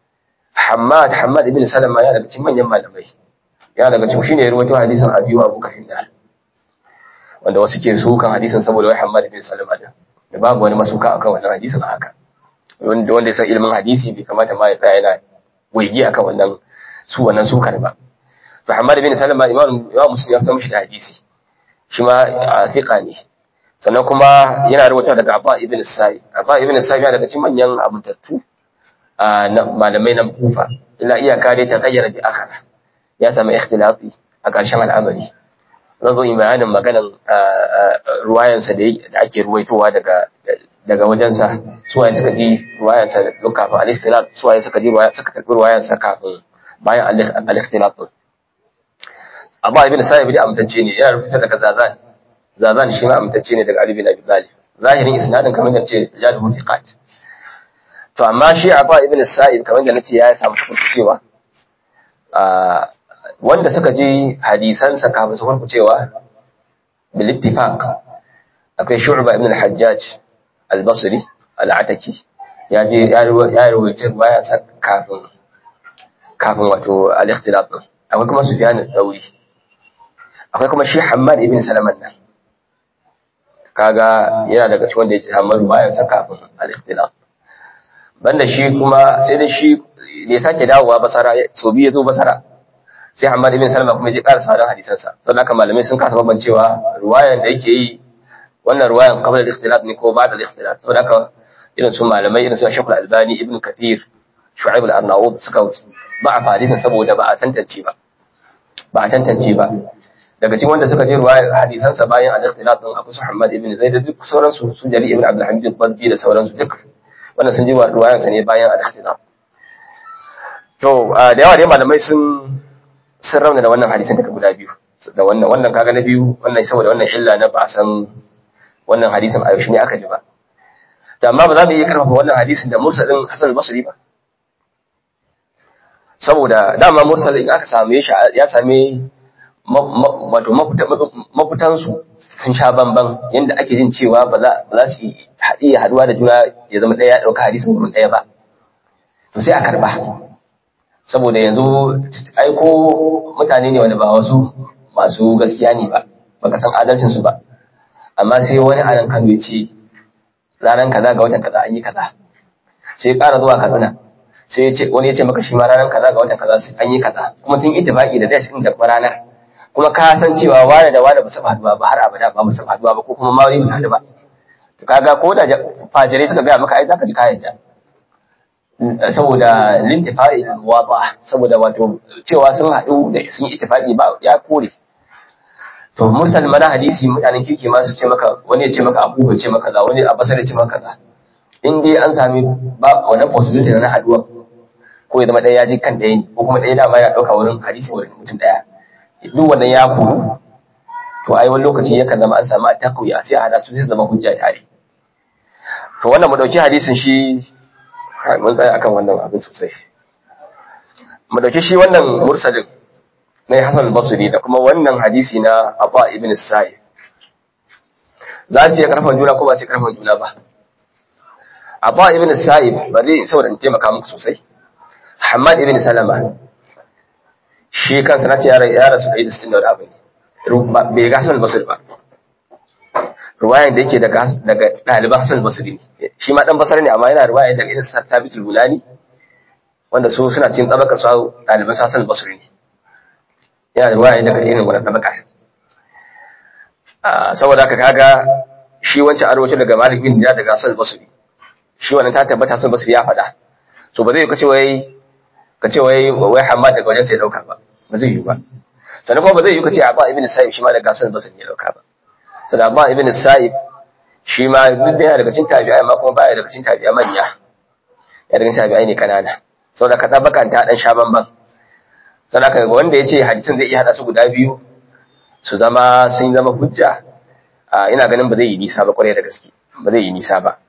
Hammad Hammad ibn Salama ya daga cikin manyan malamai ya daga cikin shine ya rawaito hadisin Abi Abu Kafin da wanda wasu ke sukan hadisin saboda wai Hammad ibn Salama din da babu wani masuka akan wannan hadisin haka wanda wanda ya san ilimin hadisi bai kamata ma ya tsaya yana waigi akan wannan su wannan sukar ba to Muhammad bin Salama imam imam Muslim ya fitar mishi da hadisi shi ma fiqa ne sannan kuma yana rubuta daga Abba ibn Sa'id Abba ibn Sa'id yana daga cikin manyan abuntattu na malamai na Kufa illa iyaka dai ta gayyara bi akhara ya samu ikhtilafi a ƙarshen al'amari zan zo yi bayanin maganan ruwayansa da ake ruwaitowa daga daga wajensa suwaye suka ji ruwayansa lokacin al-ikhtilaf suwaye suka ji suka karbi ruwayansa kafin bayan al-ikhtilaf din amma ibn sa'ib da amtacce ne yana rubuta daga zazan zazan shi ma amtacce ne daga ali bin abi talib zahirin isnadin kamar da ce jalu thiqat to amma shi abba ibn sa'ib kamar da nace ya samu cewa wanda suka ji hadisansa kafin su farkucewa bil ittifaq akwai shu'ba ibn al-hajjaj al-basri al-ataki ya je ya rawaita baya sa kafin kafin wato al-ikhtilaf akwai kuma sufyan al-thawri akwai kuma shi hammad ibn salaman nan kaga yana daga cikin wanda ya ji hammad baya sa kafin al-ikhtilaf banda shi kuma sai da shi ne sake dawowa basara so biyu ya zo basara sai Hamad ibn Salama kuma ya ƙara sauran hadisansa sannan haka malamai sun kasa bambancewa ruwayan da yake yi wannan ruwayan qabla al-ikhtilaf ne ko ba'da al-ikhtilaf saboda haka irin su malamai irin su Shaykh al-Albani ibn Kathir Shu'aib al-Arnaud suka ba a hadisin saboda ba a tantance ba ba a tantance ba daga cikin wanda suka je ruwayan hadisansa bayan al-ikhtilaf din Abu Muhammad ibn Zaid da duk sauran su su Jali ibn Abdul Hamid al-Badbi da sauran su duk wannan sun ji ruwayansa ne bayan al-ikhtilaf to da yawa dai malamai sun sun rauna da wannan hadisin daga guda biyu da wannan wannan kaga na biyu wannan saboda wannan illa na ba san wannan hadisin a yaushe ne aka ji ba to amma ba za mu iya karfafa wannan hadisin da mursalin Hasan al-Basri ba saboda dama mursal in aka same shi ya same wato mafitan su sun sha bamban yanda ake jin cewa ba za ba za su iya haduwa da juna ya zama ɗaya ya ɗauka hadisin wurin ɗaya ba to sai a karba saboda yanzu aiko mutane ne wanda ba wasu masu gaskiya ne ba baka san adalcin su ba amma sai wani anan Kano ya ce ranar kaza ga watan kaza an yi kaza sai ya ƙara zuwa katsina sai ya ce wani ya ce maka shi ma ranar kaza ga watan kaza an yi kaza kuma sun ittifaqi da dai da kuma ranar kuma ka san cewa wani da wani ba su haduwa ba har abada ba su haduwa ba ko kuma ma wani ba su haɗu ba to kaga ko da fajirai suka gaya maka ai zaka ji kayan da saboda lintifai wada saboda wato cewa sun haɗu da sun yi ittifaqi ba ya kore to mursal mana hadisi mutanen kirki ma su ce maka wani ya ce maka abu ya ce maka za wani a basar ya ce maka za in dai an sami ba wannan possibility na haduwa ko ya zama ɗaya ya ji kan ɗaya ne ko kuma ɗaya dama yana ɗauka wurin hadisi wurin mutum ɗaya duk wannan ya kuru to ai wani lokaci yakan zama an samu a takuya sai a hada su sai zama hujja tare to wannan mu ɗauki hadisin shi mun tsaya akan wannan abin sosai mu ɗauki shi wannan mursalin na Hassan al-Basri da kuma wannan hadisi na Abba ibn Sa'id za su iya karfan juna ko ba su karfan juna ba Abba ibn Sa'id bari saboda in taimaka muku sosai Hamad ibn Salama shi kansa na ce ya rasu da ita sittin da wani abu ne bai ga Hassan al-Basri ba ruwayan da yake daga daga ɗaliban Hassan al-Basri ne shi ma dan basari ne amma yana ruwaya daga irin Thabit al-Bulani wanda su suna cikin tabaka su ɗaliban Hassan al-Basri ne yana da ruwaya daga irin wannan tabaka saboda haka kaga shi wancan arwaci daga Malik bin Dinar daga Hassan al-Basri shi wannan ta tabbata Hassan al-Basri ya faɗa so ba zai kace wai kace wai wai Hamad daga wajen sai dauka ba ba zai yi ba sannan kuma ba zai yi kace Abba ibn Sa'ib shi ma daga Hassan al-Basri ya dauka ba sannan Abba ibn Sa'ib shi ma duk da yana daga cikin tabi'ai amma kuma baya daga cikin tabi'ai manya ya daga cikin tabi'ai ne kanana saboda ka tabakan ta dan sha bamban sadaka wanda ya ce hadisin zai iya hada su guda biyu su zama sun zama hujja ina ganin ba zai yi nisa ba kwarai da gaske ba zai yi nisa ba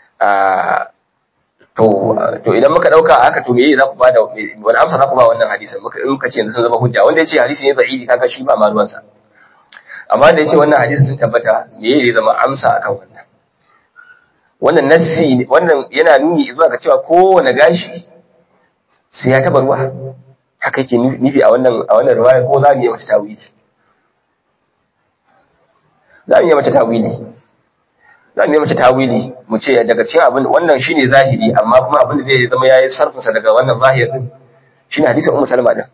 to to idan muka dauka haka to meye za ku bada wani amsa za ku ba wannan hadisin muka in muka ce yanzu sun zama hujja wanda ya ce hadisi ne da'ifi kaga shi ba ma ruwansa amma da ya ce wannan hadisi sun tabbata meye zai zama amsa akan wannan wannan nassi wannan yana nuni zuwa ga cewa kowane gashi sai ya taba ruwa haka yake nufi a wannan a wannan riwaya ko za mu yi mata tawili za mu yi mata tawili za mu yi mata tawili mu ce daga cikin abin wannan shine zahiri amma kuma abin da zai zama yayi sarfinsa daga wannan zahir din shine hadisin ummu salma din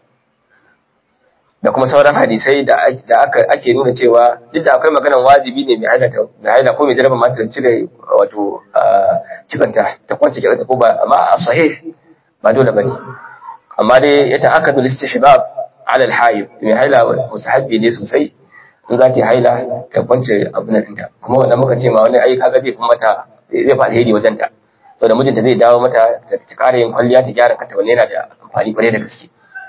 da kuma sauran hadisai da da aka ake nuna cewa duk da akwai maganar wajibi ne mai haila mai haila ko mai jaraba ma ta cire wato kitsanta ta kwance kitsanta ko ba amma a sahih ba dole bane amma dai ya ta'akkadu al-istihbab ala al-hayd mai haila musahabi ne sosai in za ta haila ta kwance abin nan ta kuma wannan muka ce ma wani ai kaga zai kuma mata zai fa alheri wajen ta saboda mijinta zai dawo mata ta ƙara yin kwalliya ta gyara kanta wannan yana da amfani kwarai da gaske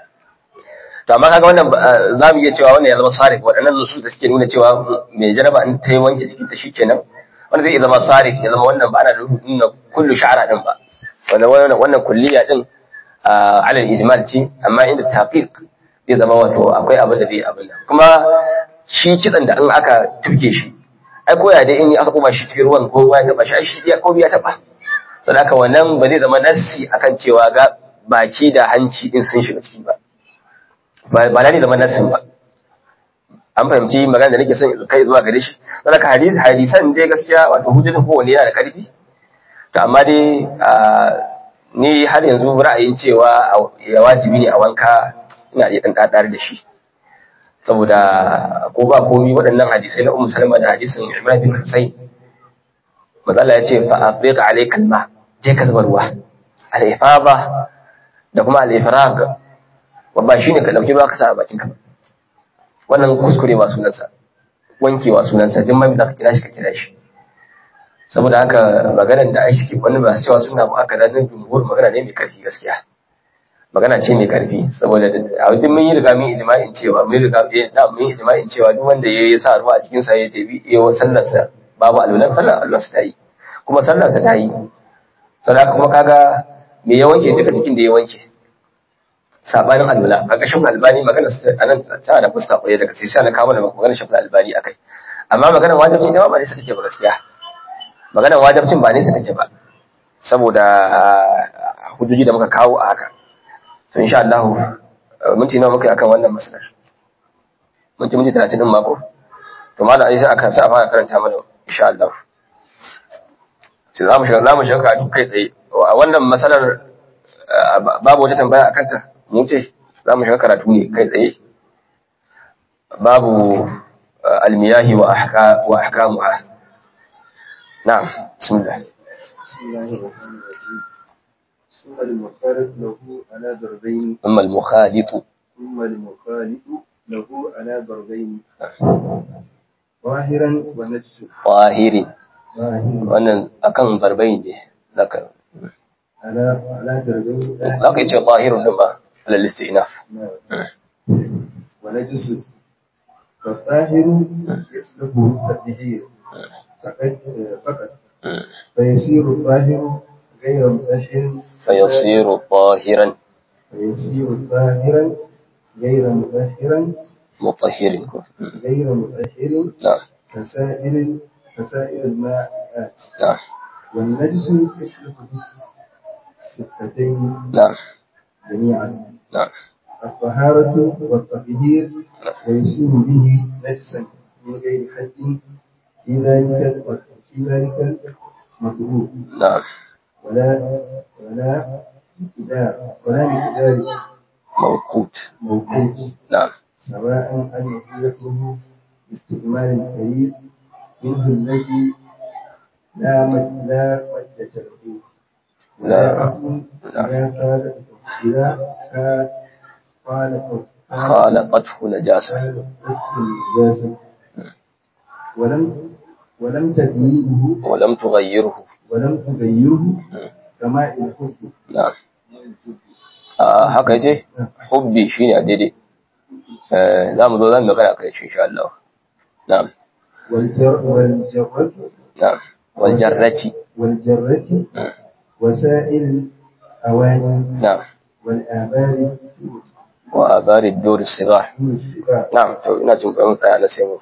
to amma kaga wannan za mu iya cewa wannan ya zama sarif waɗannan nusus da suke nuna cewa mai jaraba in ta yi wanke jikin ta shikenan wanda zai iya zama sarif ya zama wannan ba ana nuna kullu sha'ara din ba wannan wannan kulliya din ala al-ijmal ce amma inda taqiq zai zama wato akwai abin da zai abin nan kuma shi kitsan da in aka tuke shi ai koya dai in aka kuma shi cikin ruwan ko ruwa ya taba shi ai shi ya ko ya taba saboda haka wannan ba zai zama nassi akan cewa ga baki da hanci din sun shiga ciki ba ba na ne zama nassin ba an fahimci magana da nake son kai zuwa gare shi saboda haka hadisi hadisan dai gaskiya wato hujjatin kowanne yana da karfi to amma dai ni har yanzu ra'ayin cewa ya wajibi ne a wanka ina iya ɗan ɗaɗar da shi saboda ko ba komi waɗannan hadisai na ummu salama da hadisin imran bin husayn matsala ya ce fa afiq alayka alma je ka zuba ruwa al-ifada da kuma al-ifrag ba shine ka dauki ruwa ka sa a bakin ka wannan kuskure ba sunansa wankewa sunansa duk mai da ka kira shi ka kira shi saboda haka maganar da ake wani ba cewa suna ba aka danin jumhur magana ne mai karfi gaskiya magana ce mai karfi saboda a wajen mun yi riga mun ijma'in cewa mun riga da mun yi ijma'in cewa duk wanda ya yi sa ruwa a cikin sa ya tabi ya sallar sa babu alwalan sallar Allah sa ta yi kuma sallar sa ta yi saboda kuma kaga me ya wanke duka cikin da ya wanke sabanin alwala kaga shin albani magana sa anan ta da fuska kwaye daga sai sai na kawo da magana shi albani akai amma magana wajibi ne ba ne sa take ba gaskiya maganar wajabcin ba nesa take ba saboda hujjoji da muka kawo a haka to insha Allah minti nawa muka yi akan wannan masalar minti minti 30 din mako to malam Aisha akan sa fara karanta mana insha Allah sai za mu shiga za mu shiga karatu kai tsaye a wannan matsalar babu wata tambaya akan ta mu ce za mu shiga karatu ne kai tsaye babu almiyahi wa ahka wa ahkamuha na'am bismillah بسم الله الرحمن الرحيم ثم المخالط له على ضربين amma al-mukhalid ثم المخالط له على ضربين ظاهرا ونجس zahiri ظاهر wannan akan barbai ne zaka على على ضربين zaka yi ce zahirun din ba alal istinaf ونجس فالظاهر يسلبه التطهير فقط فقط فيصير الظاهر غير متأهل fayasiru zahiran فيصير ظاهرا غير متأهلا mutahhirin ko غير متأهل na'am كسائر كسائر الماءات na'am والنجس يشرك بالصفتين na'am جميعا na'am الطهارة والتطهير ويصير به نجسا من غير حد في ذلك في ذلك المطلوب na'am ولا ولا مقدار ولا مقدار mawqut موقوت na'am سواء أن يكون باستعمال الكريم منه الذي لا مد لا مدة له ولا لا. أصل إذا قال إذا قال قال خالقته نجاسة النجاسة ولم ولم تغييره ولم تغيره ولم تغيره كما الحب na'am a haka yace hubbi shine a daidai eh zamu zo zan magana kai shi insha Allah na'am والجر والجرة na'am wal jarrati والجرة وسائل الأواني na'am والآبار wa abari ad-dur as-sighar والسباع na'am to ina jin bayan tsaya na sai mu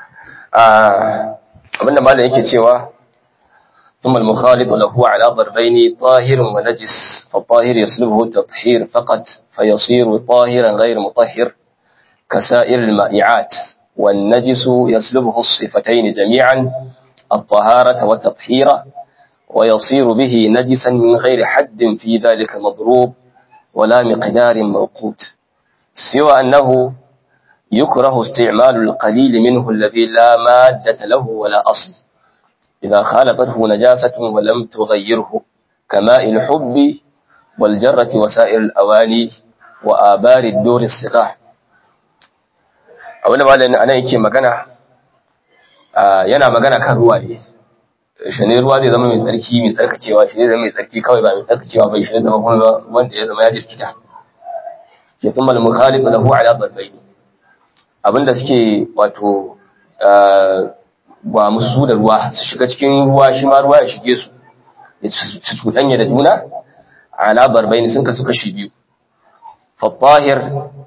ah abinda malam yake cewa ثم المخالط له على ضربين طاهر ونجس فالطاهر يسلبه التطهير فقط فيصير طاهرا غير مطهر كسائر المائعات والنجس يسلبه الصفتين جميعا الطهارة والتطهير ويصير به نجسا من غير حد في ذلك مضروب ولا مقدار موقوت سوى أنه يكره استعمال القليل منه الذي لا مادة له ولا أصل إذا خالطته نجاسة ولم تغيره كماء الحب والجرة وسائر الأواني وآبار الدور الصقاح abinda malamin anan yake magana yana magana kan ruwa ne shi ne ruwa zai zama mai tsarki mai tsarkakewa shi zai zama mai tsarki kawai ba mai tsarkakewa bai shi ne zama kuma wanda ya zama ya jirkita ke kuma al-mukhalif lahu ala darbayn abinda suke wato ba musu da ruwa su shiga cikin ruwa shi ma ruwa ya shige su ya su cuɗanya da juna ala darbayn sun kasu kashi biyu fa tahir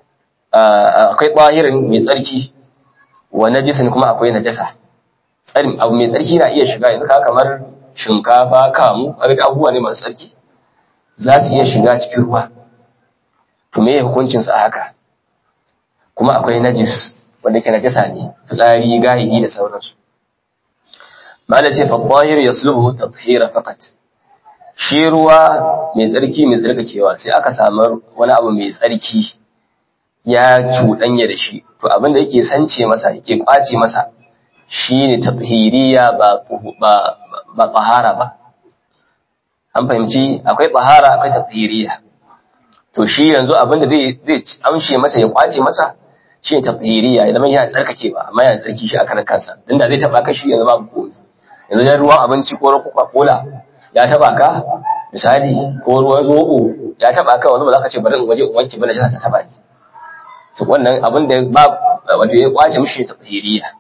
akwai tahirin mai tsarki wa najisin kuma akwai najasa tsarin abu mai tsarki na iya shiga yanzu ka kamar shinkafa kamu kaga abubuwa ne masu tsarki za su iya shiga cikin ruwa to me hukuncin sa haka kuma akwai najis wanda ke najasa ne fitsari gayi da sauransu mala ce fadahir yasluhu tathira faqat shi ruwa mai tsarki mai tsarkakewa sai aka samu wani abu mai tsarki ya cuɗanya da shi to abin da yake sance masa yake kwace masa shine tathiriya ba ba ba tahara ba an fahimci akwai tahara akwai tathiriya to shi yanzu abin da zai zai amshe masa ya kwace masa shine tathiriya ya zama yana tsarkakewa amma yana tsarki shi a karan kansa dan da zai taba ka shi yanzu babu komai yanzu dan ruwan abinci ko ruwan coca-cola ya taba ka misali ko ruwan zobo ya taba ka wanda ba za ka ce bari in waje in wanke bane ta taba ni to wannan abin da ba wato ya kwace mishi tathiriya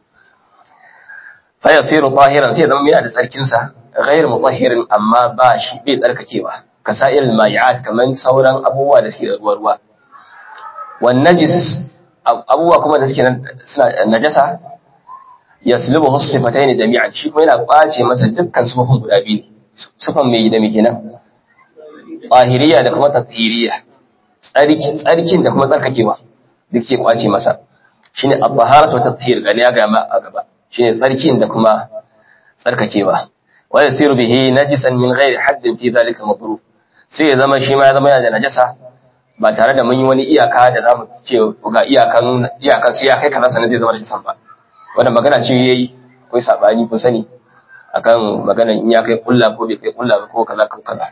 fa yasiru tahiran sai zama yana da tsarkin sa ghayr mutahhirin amma ba shi bai tsarkakewa kasair al-ma'iat kaman sauran abubuwa da suke da ruwa ruwa wan najis abubuwa kuma da suke suna najasa yaslubu sifatayn jami'an shi kuma yana kwace masa dukkan sifofin guda biyu ne sifan mai da mai kenan tahiriya da kuma tathiriya tsarkin tsarkin da kuma tsarkakewa duk ke kwace masa shine at-taharatu wa tathhir gani ya ga ma a gaba shine tsarkin da kuma tsarkakewa wa yasiru bihi najisan min ghairi haddin fi dhalika madrub sai ya zama shi ma ya zama yana da najasa ba tare da mun yi wani iyaka da zamu ce ga iyakan iyakan sai ya kai kaza sanan zai zama najisan ba wannan magana ce yayi akwai sabani kun sani akan maganar in ya kai kulla ko bai kai kulla ba ko kaza ko kaza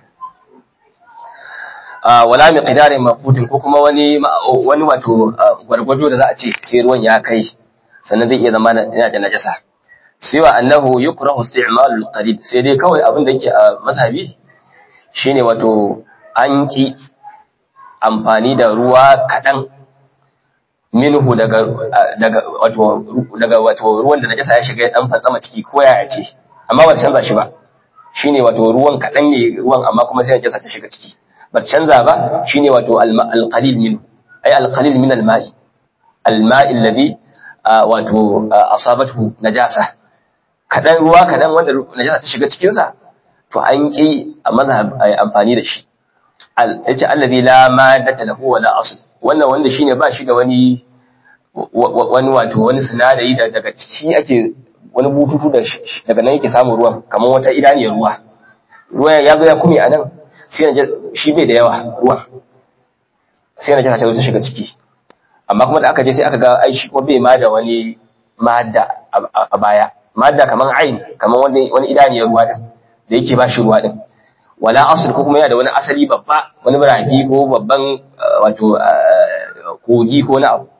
wala miqdarin mafudin ko kuma wani wani wato gwargwado da za a ce sai ruwan ya kai sannan zai iya zama yana da najasa siwa annahu yukrahu isti'malul qalil sai dai kawai abin da yake a mazhabi shine wato an ki amfani da ruwa kadan minhu daga daga wato daga wato ruwan da najasa ya shiga ya dan fantsama ciki ko ya ce amma ba canza shi ba shine wato ruwan kadan ne ruwan amma kuma sai najasa ta shiga ciki bar canza ba shine wato al-qalil min ay al-qalil min al-ma'i al-ma'i alladhi wato asabathu najasa kadan ruwa kadan wanda najasa ta shiga cikin sa to an ki a mazhab ay amfani da shi yace alladhi la maddata lahu wa la asl wannan wanda shine ba shi da wani wani wato wani sinadari da daga ciki ake wani bututu da daga nan yake samun ruwan kamar wata idaniyar ruwa ruwan ya zo ya kume a nan sai na shi bai da yawa ruwan sai na jaka ta zo ta shiga ciki amma kuma da aka je sai aka ga ai shi kuma bai ma da wani madda a baya madda kaman ain kaman wani wani idaniyar ruwa din da yake ba shi ruwa din wala asl ko kuma yana da wani asali babba wani biraki ko babban wato kogi ko na abu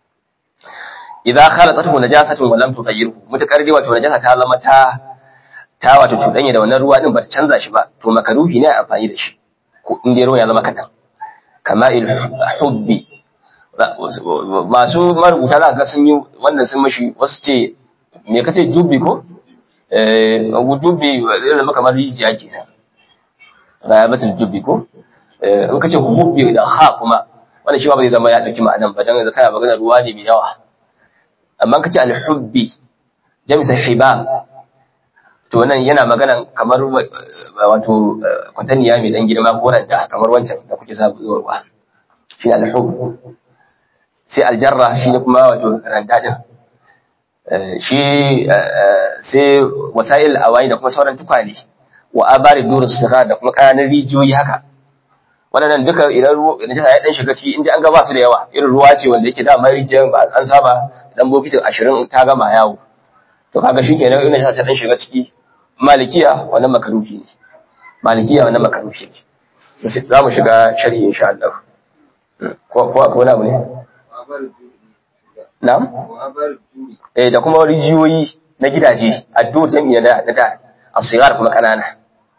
idza khalatatu najasatun wa lam tughayyirhu mutakar dai wato najasa ta zama ta ta wato cuɗanya da wannan ruwa din ba ta canza shi ba to makaruhi ne a amfani da shi ko in dai ruwa ya zama kadan kama il hubbi masu marubuta za ga sun yi wannan sun mashi wasu ce me kace jubbi ko eh jubbi zai zama kamar rijiya ke ga batul jubbi ko eh in kace hubbi da ha kuma wannan shi ba zai zama ya dauki ma'anan ba dan yanzu kana magana ruwa ne mai yawa amma kace al hubbi jamsa hibab to nan yana magana kamar wato kwataniya mai dan girma ko da kamar wancan da kuke sabu zuwa ruwa shi al-hub sai aljarra shi ne kuma wato randa din shi sai wasail awai da kuma sauran tukwane wa abari durus sira da kuma kananan rijiyoyi haka wannan duka idan ruwa idan ya dan shiga ciki inda an ga ba su da yawa irin ruwa ce wanda yake da mai rijiyar ba an saba dan bokitin 20 ta gama yawo to kaga shikenan ina ta dan shiga ciki malikiya wannan makaruhi ne malikiya wannan makaruhi ne za mu shiga sharhi insha Allah ko ko ko na ne na'am eh da kuma rijiyoyi na gidaje addu jami'a da da asigar kuma kanana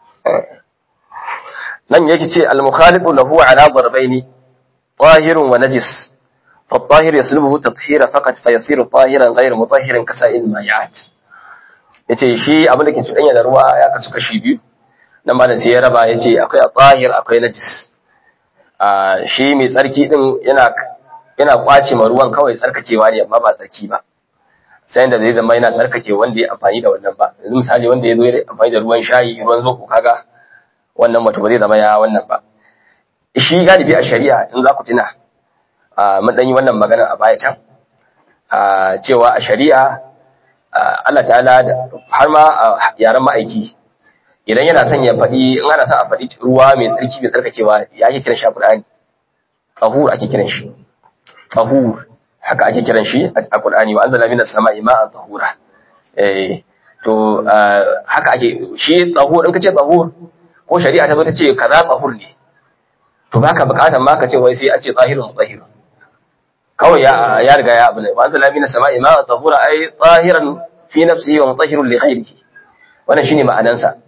nan yake ce al-mukhalifu lahu ala darbaini tahirun wa najis فالطاهر يسلبه تطهيرا فقط فيصير طاهرا غير مطهر كسائر المائعات yace shi abin da ke cuɗanya da ruwa ya kasu kashi biyu nan ma da sai ya raba yace akwai tahir akwai najis a shi mai tsarki din yana yana kwace ma ruwan kawai tsarkakewa ne amma ba tsarki ba sai da zai zama yana tsarkake wanda ya amfani da wannan ba yanzu misali wanda ya zo ya amfani da ruwan shayi ruwan zoko kaga wannan wato ba zai zama ya wannan ba shi galibi a shari'a in za ku tuna mun ɗan yi wannan magana a baya can cewa a shari'a Allah ta'ala har ma yaren ma'aiki idan yana son ya faɗi in ana son a faɗi ruwa mai tsarki mai tsarkakewa ya ake kiran shi a Qur'ani tahur ake kiran shi tahur haka ake kiran shi a Qur'ani wa anzala minas sama'i ma'an tahura eh to haka ake shi tahur in kace tahur ko shari'a ta zo ta ce kaza tahur ne to baka bukatar ma ka ce wai sai an ce zahirun mutahhirun kawai ya ya riga ya abu ne wa anzala minas sama'i ma'an tahura ay zahiran fi nafsihi wa mutahhirun li ghayrihi wannan shine ma'anan sa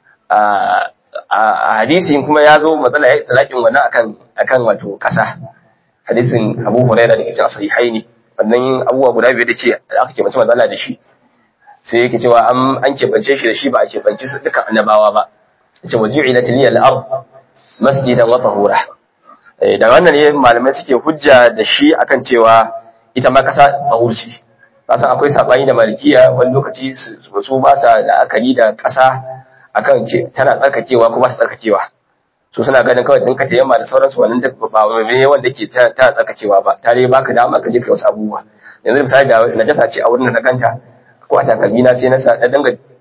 a hadisi kuma ya zo matsala ya talakin wannan akan akan wato kasa hadisin Abu Hurairah da cikin sahihaini wannan abubuwa guda biyu da ce aka ke mace matsala da shi sai yake cewa an an kebance shi da shi ba a kebance su duka annabawa ba yace waji'ila tiliyal ard masjidan wa tahura da wannan ne malamai suke hujja da shi akan cewa ita ma kasa tahurci kasan akwai sabani da malikiya wani lokaci su ba sa la'akari da kasa akan ce tana tsarkakewa ko ba su tsarkakewa su suna ganin kawai ɗinka ta yamma da sauransu wannan duk ba wani wanda ke ta tsarkakewa ba ta dai baka dama ka je kai wasu abubuwa yanzu misali da najasa ce a wurin da na ganta ko a takalmi na sai na sa na dinga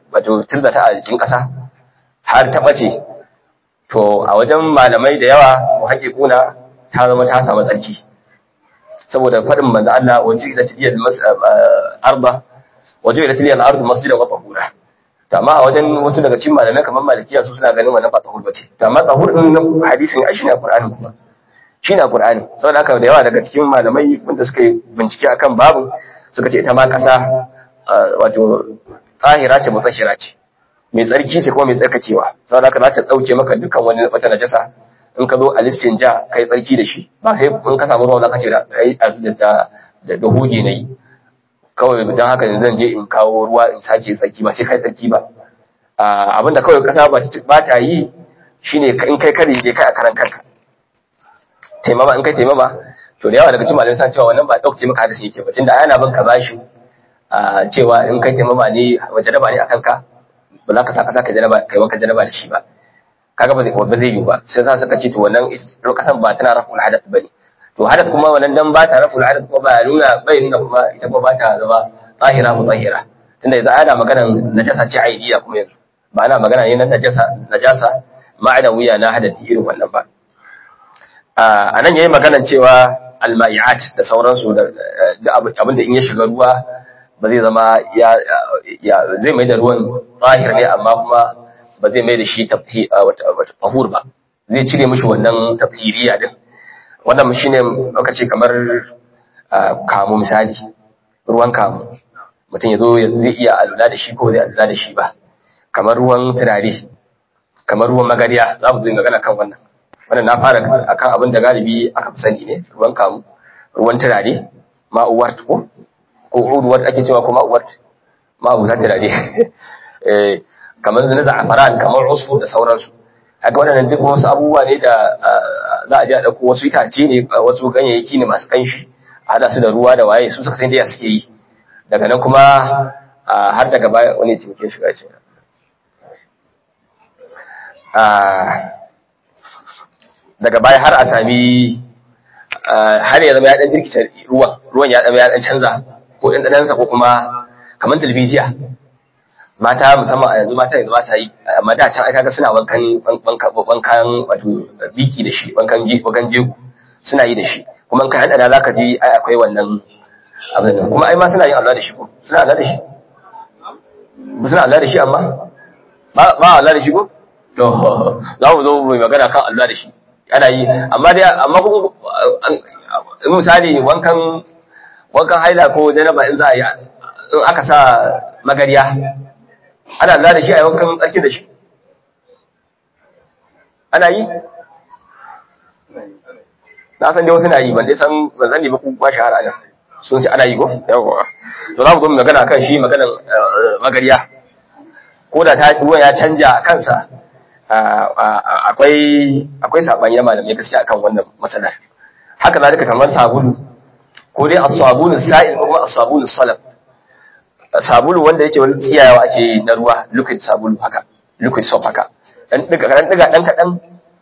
wato tirzata a jikin ƙasa har ta ɓace to a wajen malamai da yawa mu haƙe kuna ta zama ta samu tsarki saboda faɗin manzo Allah waje ila tiliyal arba waje ila tiliyal ardu masjidan wa tahura to amma a wajen wasu daga cikin malamai kamar malikiya su suna ganin wannan ba tahur bace to amma tahur din nan hadisin ai shine Qur'ani kuma shine Qur'ani saboda haka da yawa daga cikin malamai wanda suka yi bincike akan babu suka ce ita ma kasa wato tahira ce mutahira ce mai tsarki ce kuma mai tsarkakewa saboda haka za ta dauke maka dukkan wani wata najasa in ka zo a listin ja kai tsarki da shi ba sai in ka samu ruwa zaka ce da kai da da da hoge nayi kawai don haka yanzu zan je in kawo ruwa in sake tsarki ba sai kai tsarki ba abinda kawai kasa ba ta yi shine in kai kare je kai a karan kanka taimama in kai taimama to da yawa daga cikin malamai san cewa wannan ba dauke maka hadisi yake ba tunda ana bin ka bashi cewa in kai taimama ne wajen raba ne akan ka ba za ka sa kasa ka jaraba kai wanka jaraba da shi ba kaga ba zai ba zai yi ba sai sa suka ce to wannan kasan ba tana rafu hadath bane to hadath kuma wannan dan ba ta rafu hadath kuma ba nuna bai nuna kuma ita kuma ba ta zama zahira mu zahira tunda yanzu ana magana najasa ce aidiya kuma yanzu ba ana magana ne na najasa najasa ma'ana wuya na hadathi irin wannan ba a nan yayi maganan cewa alma'iat da sauransu da abin da in ya shiga ruwa ba zai zama ya zai mai da ruwan zahir ne amma kuma ba zai mai da shi tahur ba zai cire mishi wannan tafhiriya din wannan shi ne aka ce kamar kamu misali ruwan kamu mutum ya zo zai iya alula da shi ko zai alula da shi ba kamar ruwan turare kamar ruwan magariya za mu zai magana kan wannan wannan na fara akan abin da galibi aka fi sani ne ruwan kamu ruwan turare ma'uwar ko ko uruwar ake cewa ko ma'uwar ma'uwar turare kamar zina za'afaran kamar usfu da sauransu haka waɗannan duk wasu abubuwa ne da za a je a ɗauko wasu itace ne wasu ganyayyaki ne masu ƙanshi a haɗa su da ruwa da waye su suka san da suke yi daga nan kuma har daga baya wani taimake shiga ce daga baya har a sami har ya zama ya ɗan jirkita ruwan ruwan ya zama ya ɗan canza ko ɗanɗanansa ko kuma kamar dalbijiya mata musamman a yanzu mata yanzu mata yi amma da can ai kaga suna wankan wankan wato biki da shi wankan wankan jego suna yi da shi kuma in ka hada da zaka ji ai akwai wannan abin nan kuma ai ma suna yin Allah da shi ko suna Allah da shi ba suna Allah da shi amma ba ba Allah da shi ko to za mu zo mu magana kan Allah da shi ana yi amma dai amma kuma in misali wankan wankan haila ko janaba in za a yi in aka sa magariya ana lura da shi a yawan tsarki da shi ana yi na san dai wasu na yi ban dai san ban sani ba ku ba shahara nan sun ce ana yi ko yawa to za mu zo mu magana kan shi maganar magariya ko da ta ruwan ya canja kansa akwai akwai sabani na malamai gaskiya akan wannan matsalar haka zalika kamar sabulu ko dai as-sabulu sa'il ko kuma as-sabulu salab sabulu wanda yake wani tsiyawa ake na ruwa liquid sabulu haka liquid soap haka dan diga dan diga dan kadan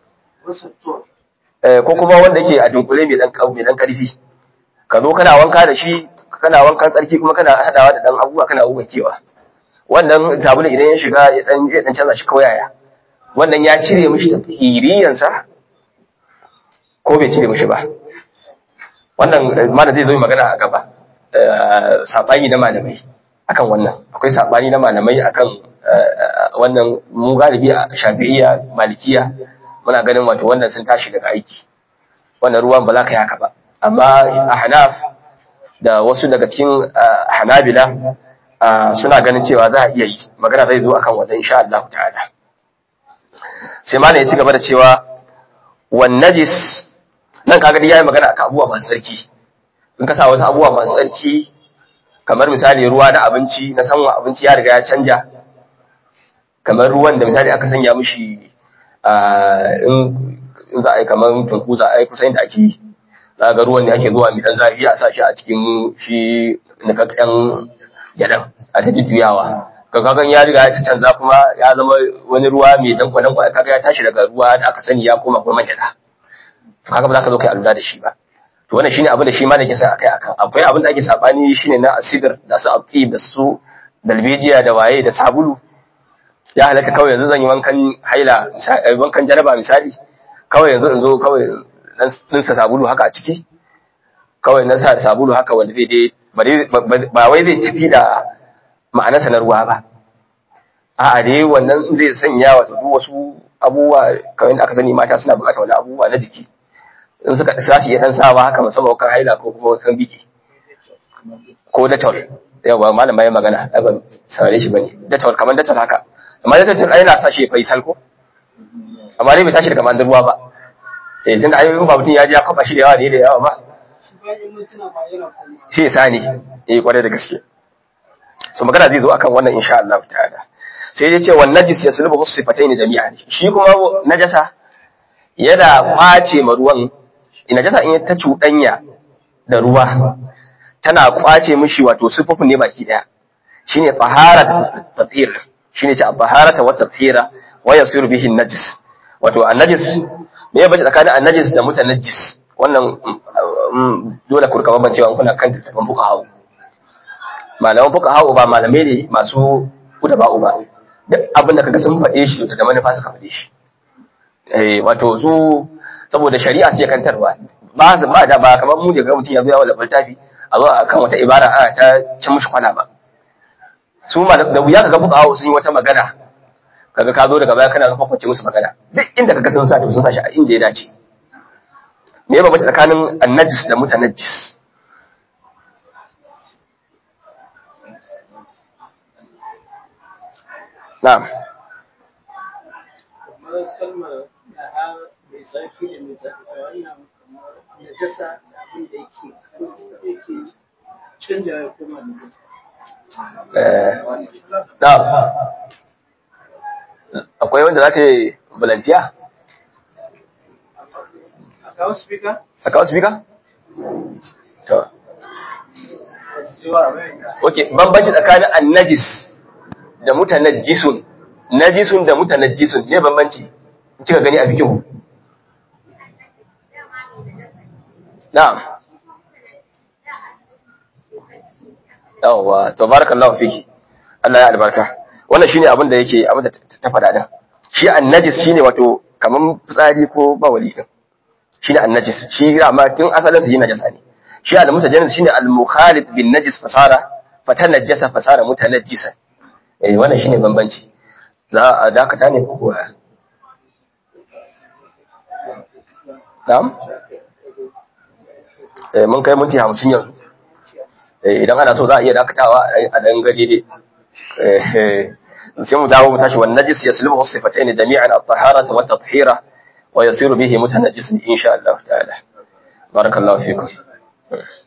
eh ko kuma wanda yake a dunkule mai dan mai dan karfi ka zo kana wanka da shi kana wankan tsarki kuma kana hadawa da dan abubuwa kana kewa. wannan sabulu idan ya shiga ya dan ya dan canza shi kawai yaya wannan ya cire mishi tafhiriyan sa ko bai cire mishi ba wannan mana zai zo magana a gaba sabani na malamai akan wannan akwai sabani na malamai akan wannan mu galibi a shafi'iyya malikiya muna ganin wato wannan sun tashi daga aiki wannan ruwan ba za ka yi haka ba amma a hanaf da wasu daga cikin hanabila suna ganin cewa za a iya yi magana zai zo akan wannan insha Allah ta'ala sai malam ya ci gaba da cewa wan najis nan kaga dai yayi magana akan abubuwa masu tsarki in ka sa wasu abubuwa masu tsarki kamar misali ruwa na abinci na sanwa abinci ya riga ya canja kamar ruwan da misali aka sanya mishi in za a yi kamar tunku za a yi kusa inda ake yi za ga ruwan ne ake zuwa mai dan zafi a sa shi a cikin shi nikakken gyaɗan a ta jujjuyawa kakakan ya riga ya canza kuma ya zama wani ruwa mai dan kwanan kwanan kaga ya tashi daga ruwa da aka sani ya koma kuma gyaɗa kaga ba za ka zo kai alula da shi ba to wannan shine abin da shi ma da ke sa akai akan akwai abin da ake sabani shine na asidir da su aqi da su dalbejiya da waye da sabulu ya halatta kawai yanzu zan yi wankan haila misa- eh, wankan jaraba misali kawai yanzu in zo kawai dan dinsa sabulu haka a ciki kawai na sa sabulu haka wanda zai dai ba dai- ba- ba- ba wai zai tafi da ma'anarsa na ruwa ba a'a dai wannan zai sanya wasu duk wasu abubuwa kamar yadda aka sani mata suna buƙatar wani abubuwa na jiki in suka za su iya dan sawa haka musamman kan haila ko kuma kan biki ko detol yawa malama ya magana ai ban saurare shi bane detol kamar detol haka amma detol ai yana sa shi ya faisal ko amma dai bai tashi daga mandar ruwa ba eh tunda ai in ba mutum ya ji ya kafa shi da yawa ne da yawa ba shi bayan mintuna ma yana kuma sai ya sani eh kwarai da gaske so magana zai zo akan wannan insha Allah ta'ala sai dai ce wan najis yaslubu sifatayn jami'an shi kuma najasa yana kwace ma ruwan najasa in ta cuɗanya da ruwa tana kwace mishi wato sifofin ne baki daya shine tahara tathir shine ce tahara wa tathira wa yasiru bihi najis wato an-najis me ya bace tsakanin an-najis da mutanajjis wannan mm, dole ku rika bambancewa kuna kan tattafan fuqaha malaman fuqaha ba malamai ne masu kuda ba uba duk abin da kaga sun faɗe shi da manufa suka faɗe shi eh wato su saboda shari'a ce kantarwa ba ba da ba kamar mu da ga mutum ya zo ya wala littafi a zo akan wata ibara ana ta cin mushi kwana ba su ma da wuya kaga fuqaha sun yi wata magana kaga ka zo daga baya kana kwakwace musu magana duk inda kaga sun sa to sun sa shi a inda ya dace me ba mace tsakanin annajis da mutanajjis na'am kamar kalmar da ha mai tsarki da mai tsarki da wannan kamar najasa da abin da yake yake canja ya koma najasa eh na'am akwai wanda za ta yi volunteer a kawo speaker a kawo speaker to okay bambanci tsakanin annajis da mutanajjisun najisun da mutanajjisun ne bambanci kika gani a fikihu na'am yawwa to barakallahu fiki Allah ya albarka wannan shine abin da yake abin da ta faɗa din shi annajis shine wato kaman fitsari ko bawali din shine annajis shi amma tun asalin su yi najasa ne shi al-mutajannis shine al-mukhalid bin najis fasara fatanajjasa fasara mutanajjisan eh wannan shine bambanci za a dakata ne ko kuwa na'am eh mun kai minti 50 yanzu eh idan ana so za a iya dakatawa a dan gari dai eh sai mu dawo mu tashi wan najis yaslubu sifatayn jami'an at-taharata wa at-tathhira wa yasiru bihi mutanajjisan insha Allah ta'ala barakallahu fikum